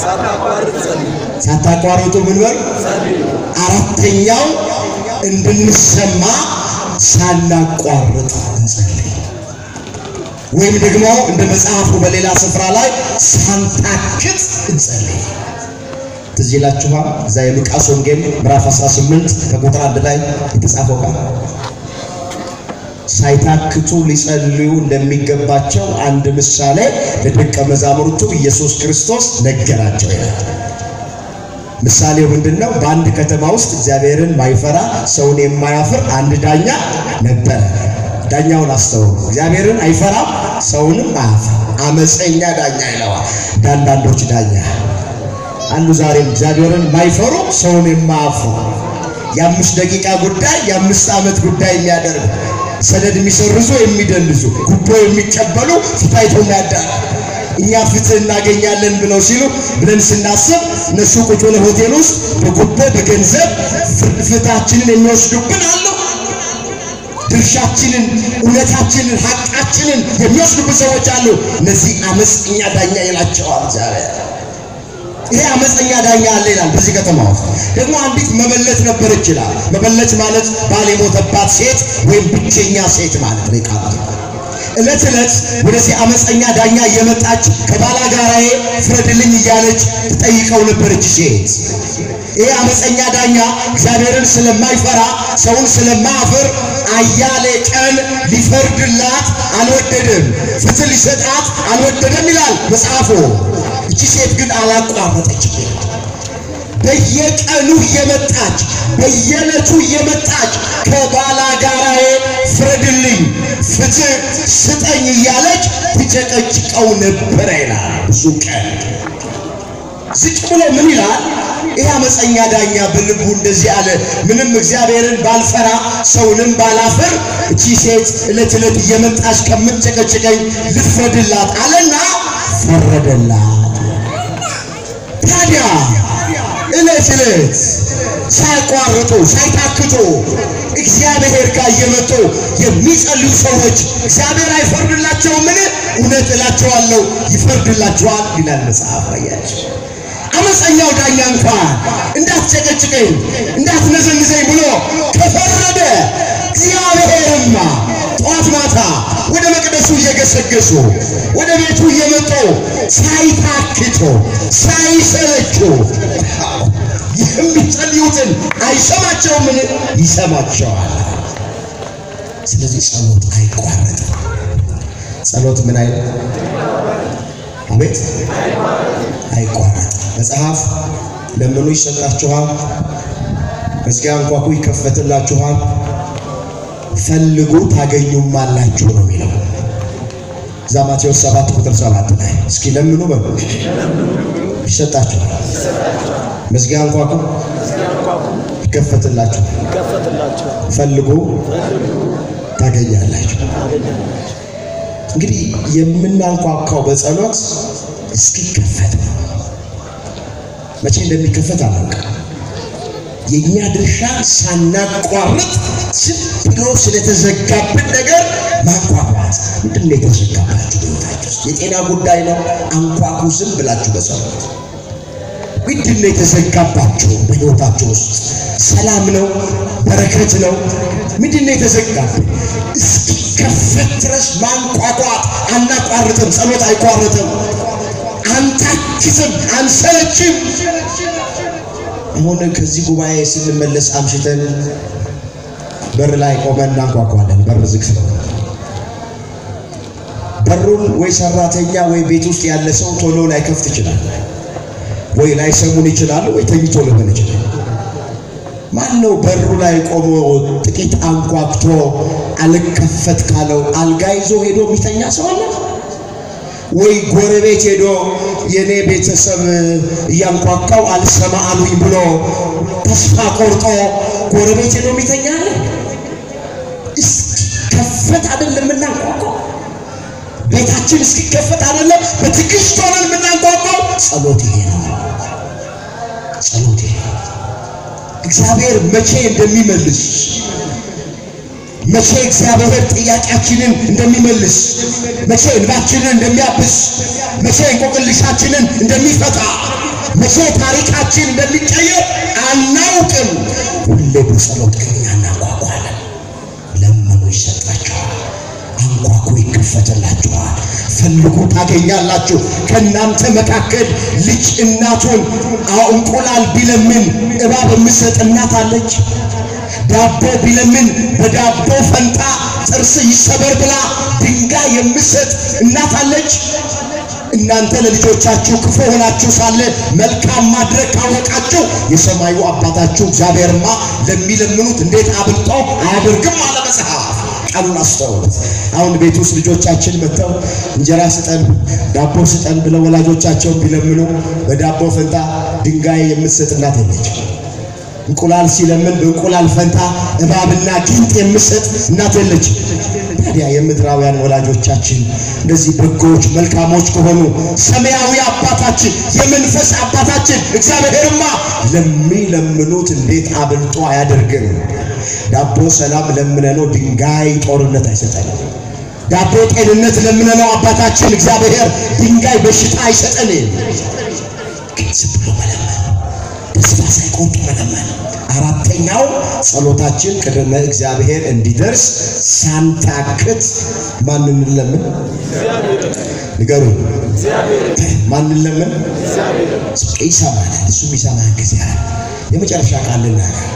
Speaker 1: ሳታቋርጡ ምን በሉ። አራተኛው እንድንሰማ ሳናቋርጥ እንጸልይ፣ ወይም ደግሞ እንደ መጽሐፉ በሌላ ስፍራ ላይ ሳንታክት እንጸልይ። ትዝ ይላችኋል እዛ የሉቃስ ወንጌል ምዕራፍ 18 ከቁጥር አንድ ላይ የተጻፈው ቃል ሳይታክቱ ሊጸልዩ እንደሚገባቸው አንድ ምሳሌ ለደቀ መዛሙርቱ ኢየሱስ ክርስቶስ ነገራቸው ይላል። ምሳሌው ምንድን ነው? በአንድ ከተማ ውስጥ እግዚአብሔርን ማይፈራ ሰውን የማያፍር አንድ ዳኛ ነበረ። ዳኛውን አስተውሉ። እግዚአብሔርን አይፈራም፣ ሰውንም አያፍር። አመፀኛ ዳኛ ይለዋል። እንዳንዳንዶች ዳኛ አንዱ ዛሬም እግዚአብሔርን ማይፈሩ ሰውን የማያፍሩ የአምስት ደቂቃ ጉዳይ የአምስት ዓመት ጉዳይ የሚያደርጉ ሰነድ የሚሰርዙ የሚደልዙ ጉቦ የሚቀበሉ ፊታይተው የሚያዳል እኛ ፍትህ እናገኛለን ብለው ሲሉ ብለን ስናስብ እነሱ ቁጭ ብለው ሆቴል ውስጥ በጉቦ በገንዘብ ፍትሃችንን የሚወስዱብን አሉ። ድርሻችንን፣ እውነታችንን፣ ሀቃችንን የሚወስዱብን ሰዎች አሉ። እነዚህ አመፀኛ ዳኛ ይላቸዋል እግዚአብሔር። ይሄ አመፀኛ ዳኛ አለ ይላል። በዚህ ከተማ ውስጥ ደግሞ አንዲት መበለት ነበረች ይላል። መበለት ማለት ባል የሞተባት ሴት ወይም ብቸኛ ሴት ማለት ነው። ቃል እለት እለት ወደዚህ አመፀኛ ዳኛ እየመጣች ከባላጋራዬ ፍረድልኝ እያለች ትጠይቀው ነበረች ሴት። ይሄ አመፀኛ ዳኛ እግዚአብሔርን ስለማይፈራ ሰውን ስለማያፍር አያሌ ቀን ሊፈርድላት አልወደደም፣ ፍትህ ሊሰጣት አልወደደም ይላል መጽሐፉ። እቺ ሴት ግን አላቋረጠችም። በየቀኑ እየመጣች በየዕለቱ እየመጣች ከባላጋራዬ ፍረድልኝ፣ ፍትህ ስጠኝ እያለች ትጨቀጭቀው ነበረ ይላል። ብዙ ቀን ዝቅ ብሎ ምን ይላል? ይህ አመፀኛ ዳኛ በልቡ እንደዚህ አለ፣ ምንም እግዚአብሔርን ባልፈራ ሰውንም ባላፍር እቺ ሴት ዕለት ዕለት እየመጣች ከምትጨቀጭቀኝ ልፍረድላት አለና ፈረደላት። ታዲያ ዕለት ዕለት ሳይቋርጡ ሳይታክቱ እግዚአብሔር ጋር እየመጡ የሚጸልዩ ሰዎች እግዚአብሔር አይፈርድላቸውምን? እውነት እላቸዋለሁ ይፈርድላቸዋል ይላል መጽሐፍ። አያችሁ፣ አመፀኛው ዳኛ እንኳን እንዳትጨቀጭቀኝ እንዳትነዘንዘኝ ብሎ ከፈረደ እግዚአብሔርማ ጠዋት ማታ ወደ መቅደሱ እየገሰገሱ ወደ ቤቱ እየመጡ ሳይታክቱ ሳይሰለቹ የሚጸልዩትን አይሰማቸውምን? ይሰማቸዋል። ስለዚህ ጸሎት አይቋረጥም። ጸሎት ምን አይል አቤት አይቋረጥም። መጽሐፍ ለምኑ ይሰጣችኋል፣ መዝጊያ አንኳኩ ይከፈትላችኋል፣ ፈልጉ ታገኙማላችሁ ነው የሚለው እዛ ማቴዎስ 7 ቁጥር 7 ላይ እስኪ ለምኑ በሉ ይሰጣችኋል፣ መዝጊያ አንኳኩ ይከፈትላችሁ፣ ፈልጉ ታገኛላችሁ። እንግዲህ የምናንኳኳው በጸሎት እስኪከፈት ነው። መቼ እንደሚከፈት አላውቅም። የእኛ ድርሻ ሳናቋርጥ ዝም ብሎ ስለተዘጋብን ነገር ማንኳኳት። ምንድን ነው የተዘጋባችሁ በሕይወታችሁ ውስጥ? የጤና ጉዳይ ነው። አንኳኩ ዝም ብላችሁ በጸሎት ምንድን ነው የተዘጋባችሁ በሕይወታችሁ ውስጥ? ሰላም ነው? በረከት ነው? ምንድን ነው የተዘጋብን? እስኪከፈት ድረስ ማንኳኳት አናቋርጥም። ጸሎት አይቋርጥም። አንታክትም፣ አንሰለችም። አሁን ከዚህ ጉባኤ ስንመለስ አምሽተን በር ላይ ቆመን እናንኳኳለን። በር ዝግ ስለሆነ በሩን ወይ ሰራተኛ ወይ ቤት ውስጥ ያለ ሰው ቶሎ ላይ ከፍት ይችላል፣ ወይ ላይ ሰሙን ይችላል፣ ወይ ተኝቶ ሊሆን ይችላል። ማን ነው በሩ ላይ ቆሞ ጥቂት አንኳኩቶ አልከፈት ካለው አልጋ ይዞ ሄዶ የሚተኛ ሰው አለ? ወይ ጎረቤት ሄዶ የኔ ቤተሰብ እያንኳኳው አልሰማ አሉኝ ብሎ ተስፋ ቆርጦ ጎረቤት ሄዶ የሚተኛ አለ? እስኪከፈት አይደለም የምናንኳኳው። ቤታችን እስኪከፈት አይደለም በትዕግስት ሆነን የምናንኳኳው። ጸሎት ይሄ ነው። ጸሎት ይሄ ነው። እግዚአብሔር መቼ እንደሚመልስ መቼ እግዚአብሔር ጥያቄያችንን እንደሚመልስ መቼ እንባችንን እንደሚያብስ መቼ እንቆቅልሻችንን እንደሚፈታ መቼ ታሪካችን እንደሚቀየር አናውቅም። ሁሌ በጸሎት ግን እኛ እናንኳኳለን። ለምኑ ይሰጣችኋል፣ አንኳኩ ይከፈትላችኋል፣ ፈልጉ ታገኛላችሁ። ከእናንተ መካከል ልጅ እናቱን አዎ እንቁላል ቢለምን እባብ የምትሰጥ እናት አለች? ዳቦ ቢለምን በዳቦ ፈንታ ጥርስ ይሰበር ብላ ድንጋይ የምትሰጥ እናት አለች? እናንተ ለልጆቻችሁ ክፉ ሆናችሁ ሳለ መልካም ማድረግ ካወቃችሁ የሰማዩ አባታችሁ እግዚአብሔርማ ለሚለምኑት እንዴት አብልጦ አያደርግም አለ መጽሐፍ። ቃሉን አስተውሉት። አሁን ቤት ውስጥ ልጆቻችን መጥተው እንጀራ ስጠን፣ ዳቦ ስጠን ብለው ወላጆቻቸውን ቢለምኑ በዳቦ ፈንታ ድንጋይ የምትሰጥ እናት የለች። እንቁላል ሲለምን በእንቁላል ፈንታ እባብና ጊንጥ የምትሰጥ እናት የለች። ታዲያ የምድራውያን ወላጆቻችን እንደዚህ በጎች መልካሞች ከሆኑ ሰማያዊ አባታችን የመንፈስ አባታችን እግዚአብሔርማ ለሚለምኑት እንዴት አብልጦ አያደርግም? ዳቦ ሰላም ለምነነው ድንጋይ ጦርነት አይሰጠንም። ዳቦ ጤንነት ለምነነው አባታችን እግዚአብሔር ድንጋይ በሽታ አይሰጠንም። ግን ዝም ብሎ መለመን ተስፋ ሳይቆርጡ መለመን። አራተኛው ጸሎታችን ቅድመ እግዚአብሔር እንዲደርስ ሳንታክት ማንን እንለምን? ንገሩኝ። ማንን ለምን? ይሰማናል። እሱ የሚሰማን ጊዜ አለ። የመጨረሻ ቃል ልናገር።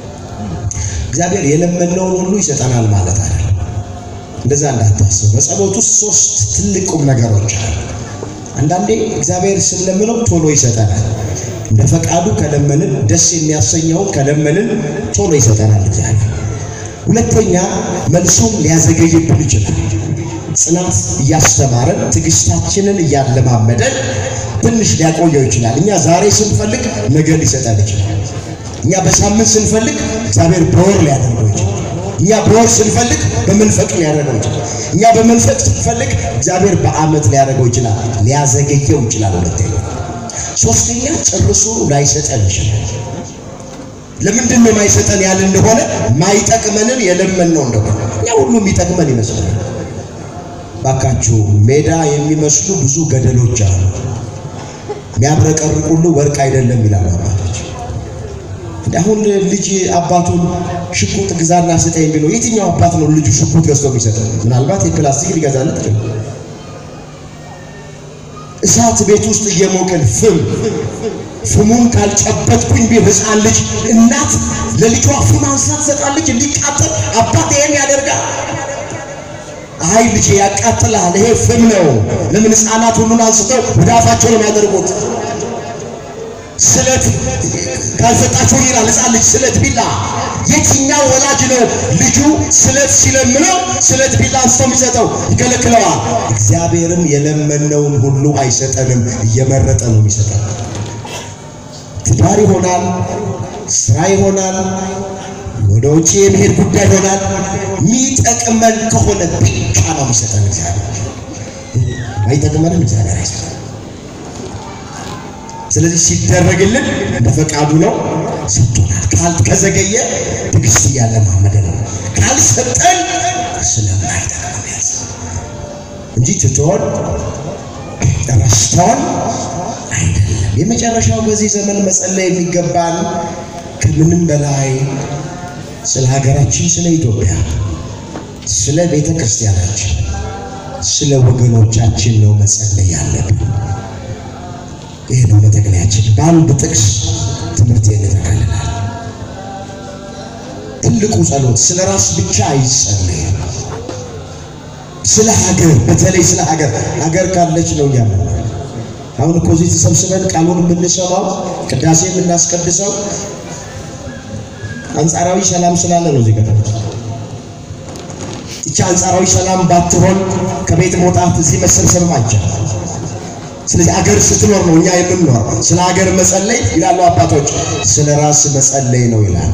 Speaker 1: እግዚአብሔር የለመነውን ሁሉ ይሰጠናል ማለት አይደለም። እንደዛ እንዳታስብ። በጸሎት ውስጥ ሶስት ትልቅ ቁም ነገሮች አሉ። አንዳንዴ እግዚአብሔር ስንለምነው ቶሎ ይሰጠናል። እንደ ፈቃዱ ከለመንን ደስ የሚያሰኘውን ከለመንን ቶሎ ይሰጠናል እግዚአብሔር። ሁለተኛ መልሱም ሊያዘገይብን ይችላል። ጽናት እያስተማረን ትዕግስታችንን እያለማመደን ትንሽ ሊያቆየው ይችላል። እኛ ዛሬ ስንፈልግ ነገ ሊሰጠን ይችላል። እኛ በሳምንት ስንፈልግ እግዚአብሔር በወር ሊያደርገው ይችላል። እኛ በወር ስንፈልግ በመንፈቅ ሊያደርገው ይችላል። እኛ በመንፈቅ ስንፈልግ እግዚአብሔር በዓመት ሊያደርገው ይችላል። ሊያዘገየው ይችላል። ሁለተኛ ሶስተኛ ጨርሶ ላይሰጠን ይችላል። ለምንድን ነው የማይሰጠን ያለ እንደሆነ ማይጠቅመንን የለመንነው እንደሆነ እኛ ሁሉ የሚጠቅመን ይመስለናል። ባካችሁ ሜዳ የሚመስሉ ብዙ ገደሎች አሉ። የሚያብረቀርቅ ሁሉ ወርቅ አይደለም ይላሉ አባቶች። አሁን ልጅ አባቱን ሽጉጥ ግዛና ስጠኝ ቢለው የትኛው አባት ነው ልጁ ሽጉጥ ገዝቶ የሚሰጠው? ምናልባት የፕላስቲክ ሊገዛለት ይችላል። እሳት ቤት ውስጥ እየሞቅን ፍም ፍሙን ካልጨበጥኩኝ ቢል ሕፃን ልጅ እናት ለልጇ ፍም አንስታ ትሰጣለች እንዲቃጠል። አባት ይሄን ያደርጋል። አይ ልጄ ያቃጥላል፣ ይሄ ፍም ነው። ለምን ሕፃናት ሁሉን አንስተው ወደ አፋቸው ነው የሚያደርጉት? ስለት ካልሰጣችሁ ይላል ሕፃን ልጅ ስለት ቢላ። የትኛው ወላጅ ነው ልጁ ስለት ሲለምነው ስለት ቢላ አንስቶ የሚሰጠው? ይከለክለዋል። እግዚአብሔርም የለመነውን ሁሉ አይሰጠንም፣ እየመረጠ ነው የሚሰጠን። ትዳር ይሆናል፣ ስራ ይሆናል፣ ወደ ውጭ የመሄድ ጉዳይ ይሆናል። የሚጠቅመን ከሆነ ብቻ ነው የሚሰጠን እግዚአብሔር። አይጠቅመንም እግዚአብሔር አይሰጠን። ስለዚህ ሲደረግልን እንደ ፈቃዱ ነው ሰጥቶናል። ካል ከዘገየ ትዕግስት እያለማመደ ነው። ካልሰጠን ስለማይጠቅም ያዝ እንጂ ትቶን ረስቶን አይደለም። የመጨረሻው በዚህ ዘመን መጸለይ የሚገባን ከምንም በላይ ስለ ሀገራችን፣ ስለ ኢትዮጵያ፣ ስለ ቤተ ክርስቲያናችን፣ ስለ ወገኖቻችን ነው መጸለይ ያለብን። ይህ ነው መጠቅለያችን። በአንድ ጥቅስ ትምህርት እንጠቀልላል። ትልቁ ጸሎት ስለ ራስ ብቻ አይጸለይም። ስለ ሀገር፣ በተለይ ስለ ሀገር ሀገር ካለች ነው እኛ አሁን እኮ እዚህ ተሰብስበን ቃሉን የምንሰማው ቅዳሴ የምናስቀድሰው አንጻራዊ ሰላም ስላለ ነው። እዚህ ጋር ይቺ አንጻራዊ ሰላም ባትሆን ከቤት መውጣት እዚህ መሰብሰብም አይቻልም። ስለዚህ አገር ስትኖር ነው እኛ የምንኖር። ስለ ሀገር መጸለይ ይላሉ አባቶች፣ ስለ ራስ መጸለይ ነው ይላል።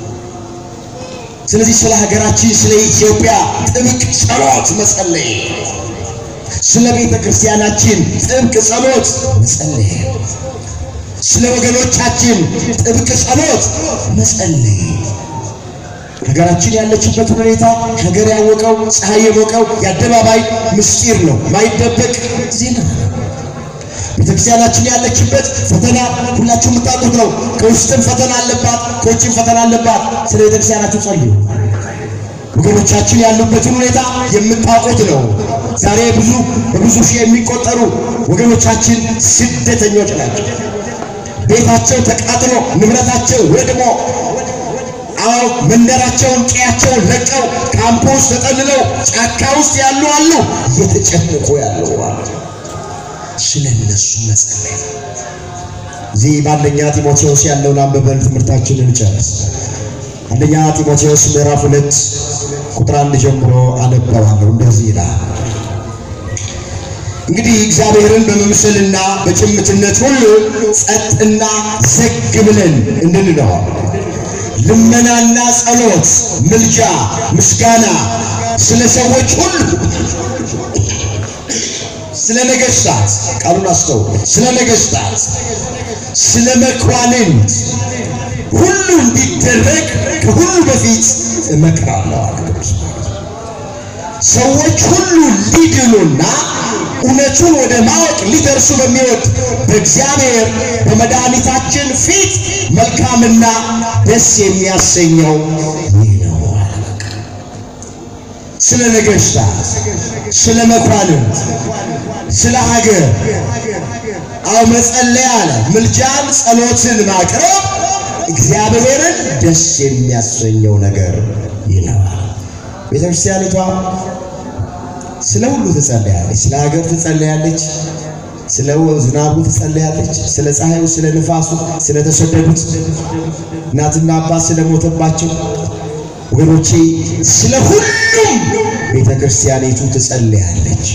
Speaker 1: ስለዚህ ስለ ሀገራችን ስለ ኢትዮጵያ ጥብቅ ጸሎት መጸለይ፣ ስለ ቤተ ክርስቲያናችን ጥብቅ ጸሎት መጸለይ፣ ስለ ወገኖቻችን ጥብቅ ጸሎት መጸለይ። ሀገራችን ያለችበት ሁኔታ ሀገር ያወቀው ፀሐይ የሞቀው የአደባባይ ምስጢር ነው፣ ማይደበቅ ዜና ነው። ቤተክርስቲያናችን ያለችበት ፈተና ሁላችሁ የምታውቁት ነው። ከውስጥም ፈተና አለባት፣ ከውጭም ፈተና አለባት። ስለ ቤተክርስቲያናችሁ ጸልዩ። ወገኖቻችን ያሉበትን ሁኔታ የምታውቁት ነው። ዛሬ ብዙ በብዙ ሺህ የሚቆጠሩ ወገኖቻችን ስደተኞች ናቸው። ቤታቸው ተቃጥሎ ንብረታቸው ወድሞ አዎ መንደራቸውን ቀያቸውን ለቀው ካምፕ ውስጥ ተጠልለው ጫካ ውስጥ ያሉ አሉ፣ እየተጨነቁ ያሉ አሉ። ስለ እነሱ መጸለይ እዚህ በአንደኛ ጢሞቴዎስ ያለውን አንብበን ትምህርታችንን ጨርስ። አንደኛ ጢሞቴዎስ ምዕራፍ ሁለት ቁጥር አንድ ጀምሮ አነበዋለሁ። እንደዚህ ይላል እንግዲህ እግዚአብሔርን በመምሰልና በጭምትነት ሁሉ ጸጥና ዘግ ብለን እንድንኖር ልመናና ጸሎት፣ ምልጃ፣ ምስጋና ስለ ሰዎች ሁሉ ስለ ነገሥታት ቃሉን አስተውሉ። ስለ ነገሥታት፣ ስለ መኳንንት ሁሉ እንዲደረግ ከሁሉ በፊት እመክራለሁ አለ ቅዱስ ሰዎች ሁሉ ሊድኑና እውነቱን ወደ ማወቅ ሊደርሱ በሚወድ በእግዚአብሔር በመድኃኒታችን ፊት መልካምና ደስ የሚያሰኘው ይህ ነው። ስለ ነገሥታት፣ ስለ መኳንንት፣ ስለ ሀገር አው መጸለይ አለ። ምልጃን ጸሎትን ማቅረብ እግዚአብሔርን ደስ የሚያሰኘው ነገር ይለዋል። ቤተ ክርስቲያኒቷ ስለ ሁሉ ትጸለያለች። ስለ ሀገር ትጸለያለች። ስለ ዝናቡ ትጸለያለች። ስለ ፀሐዩ፣ ስለ ንፋሱ፣ ስለ ተሰደዱት እናትና አባት ስለሞተባቸው ወገኖቼ ስለ ሁሉም ቤተ ክርስቲያኒቱ ትጸለያለች።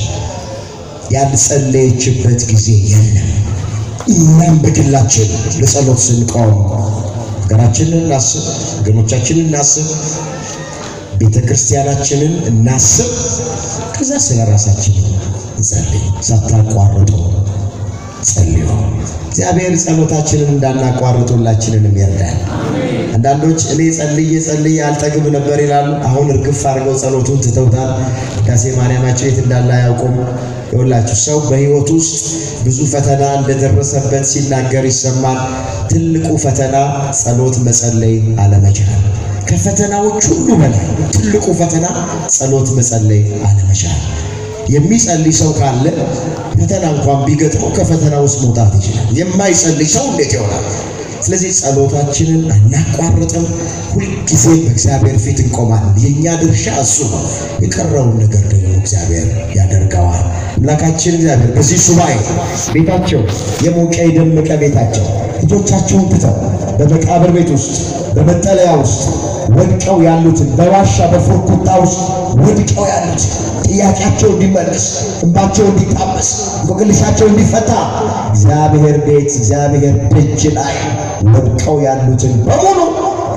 Speaker 1: ያልጸለየችበት ጊዜ የለም። እኛም በግላችን ለጸሎት ስንቆም ሀገራችንን እናስብ፣ ወገኖቻችንን እናስብ፣ ቤተ ክርስቲያናችንን እናስብ። ከዛ ስለ ራሳችን እንጸልይ። ሳታቋርጡ ጸልዩ። እግዚአብሔር ጸሎታችንን እንዳናቋርጥ ሁላችንንም ይርዳል። አንዳንዶች እኔ ጸልዬ ጸልዬ አልጠግብ ነበር ይላሉ። አሁን እርግፍ አድርገው ጸሎቱን ትተውታል። ዳሴ ማርያማቸው የት እንዳለ አያውቁም። ይኸውላችሁ ሰው በሕይወት ውስጥ ብዙ ፈተና እንደደረሰበት ሲናገር ይሰማል። ትልቁ ፈተና ጸሎት መጸለይ አለመቻል። ከፈተናዎች ሁሉ በላይ ትልቁ ፈተና ጸሎት መጸለይ አለመቻል። የሚጸልይ ሰው ካለ ፈተና እንኳን ቢገጥመው ከፈተና ውስጥ መውጣት ይችላል። የማይጸልይ ሰው እንዴት ይሆናል? ስለዚህ ጸሎታችንን አናቋርጥም። ሁልጊዜ በእግዚአብሔር ፊት እንቆማለን። የእኛ ድርሻ እሱ ነው። የቀረውን ነገር ደግሞ እግዚአብሔር ያደርገዋል። አምላካችን እግዚአብሔር በዚህ ሱባኤ ቤታቸው የሞቀ የደመቀ ቤታቸው ልጆቻቸውን ትተው በመቃብር ቤት ውስጥ በመጠለያ ውስጥ ወድቀው ያሉትን በዋሻ በፎርኩታ ውስጥ ወድቀው ያሉት ጥያቄያቸው እንዲመለስ እንባቸው እንዲታበስ እንቆቅልሻቸው እንዲፈታ እግዚአብሔር ቤት እግዚአብሔር ደጅ ላይ ወድቀው ያሉትን በሙሉ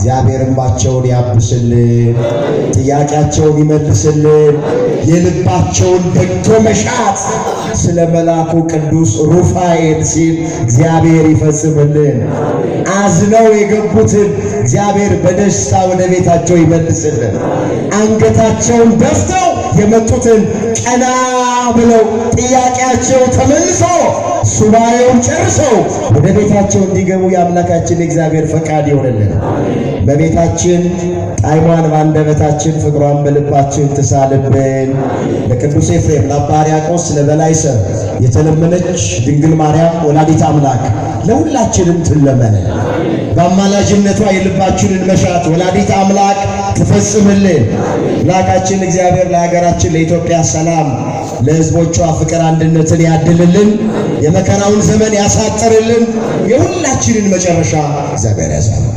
Speaker 1: እግዚአብሔር እንባቸውን ያብስልን፣ ጥያቄያቸውን ይመልስልን፣ የልባቸውን በጎ መሻት ስለ መልአኩ ቅዱስ ሩፋኤል ሲል እግዚአብሔር ይፈጽምልን። አዝነው የገቡትን እግዚአብሔር በደስታ ወደ ቤታቸው ይመልስልን። አንገታቸውን ደፍተው የመጡትን ቀና ብለው ጥያቄያቸው ተመልሶ ሱባኤውን ጨርሰው ወደ ቤታቸው እንዲገቡ የአምላካችን የእግዚአብሔር ፈቃድ ይሆንልን። በቤታችን ጣዕሟን በአንደበታችን ፍቅሯን በልባችን ትሳልብን። ለቅዱስ ኤፍሬም ለአባ ሕርያቆስ ለበላይ ሰብ የተለመነች ድንግል ማርያም ወላዲት አምላክ ለሁላችንም ትለመነን። በአማላጅነቷ የልባችንን መሻት ወላዲት አምላክ ትፈጽምልን። አምላካችን እግዚአብሔር ለሀገራችን ለኢትዮጵያ ሰላም፣ ለሕዝቦቿ ፍቅር አንድነትን ያድልልን። የመከራውን ዘመን ያሳጥርልን። የሁላችንን መጨረሻ እግዚአብሔር ያሳል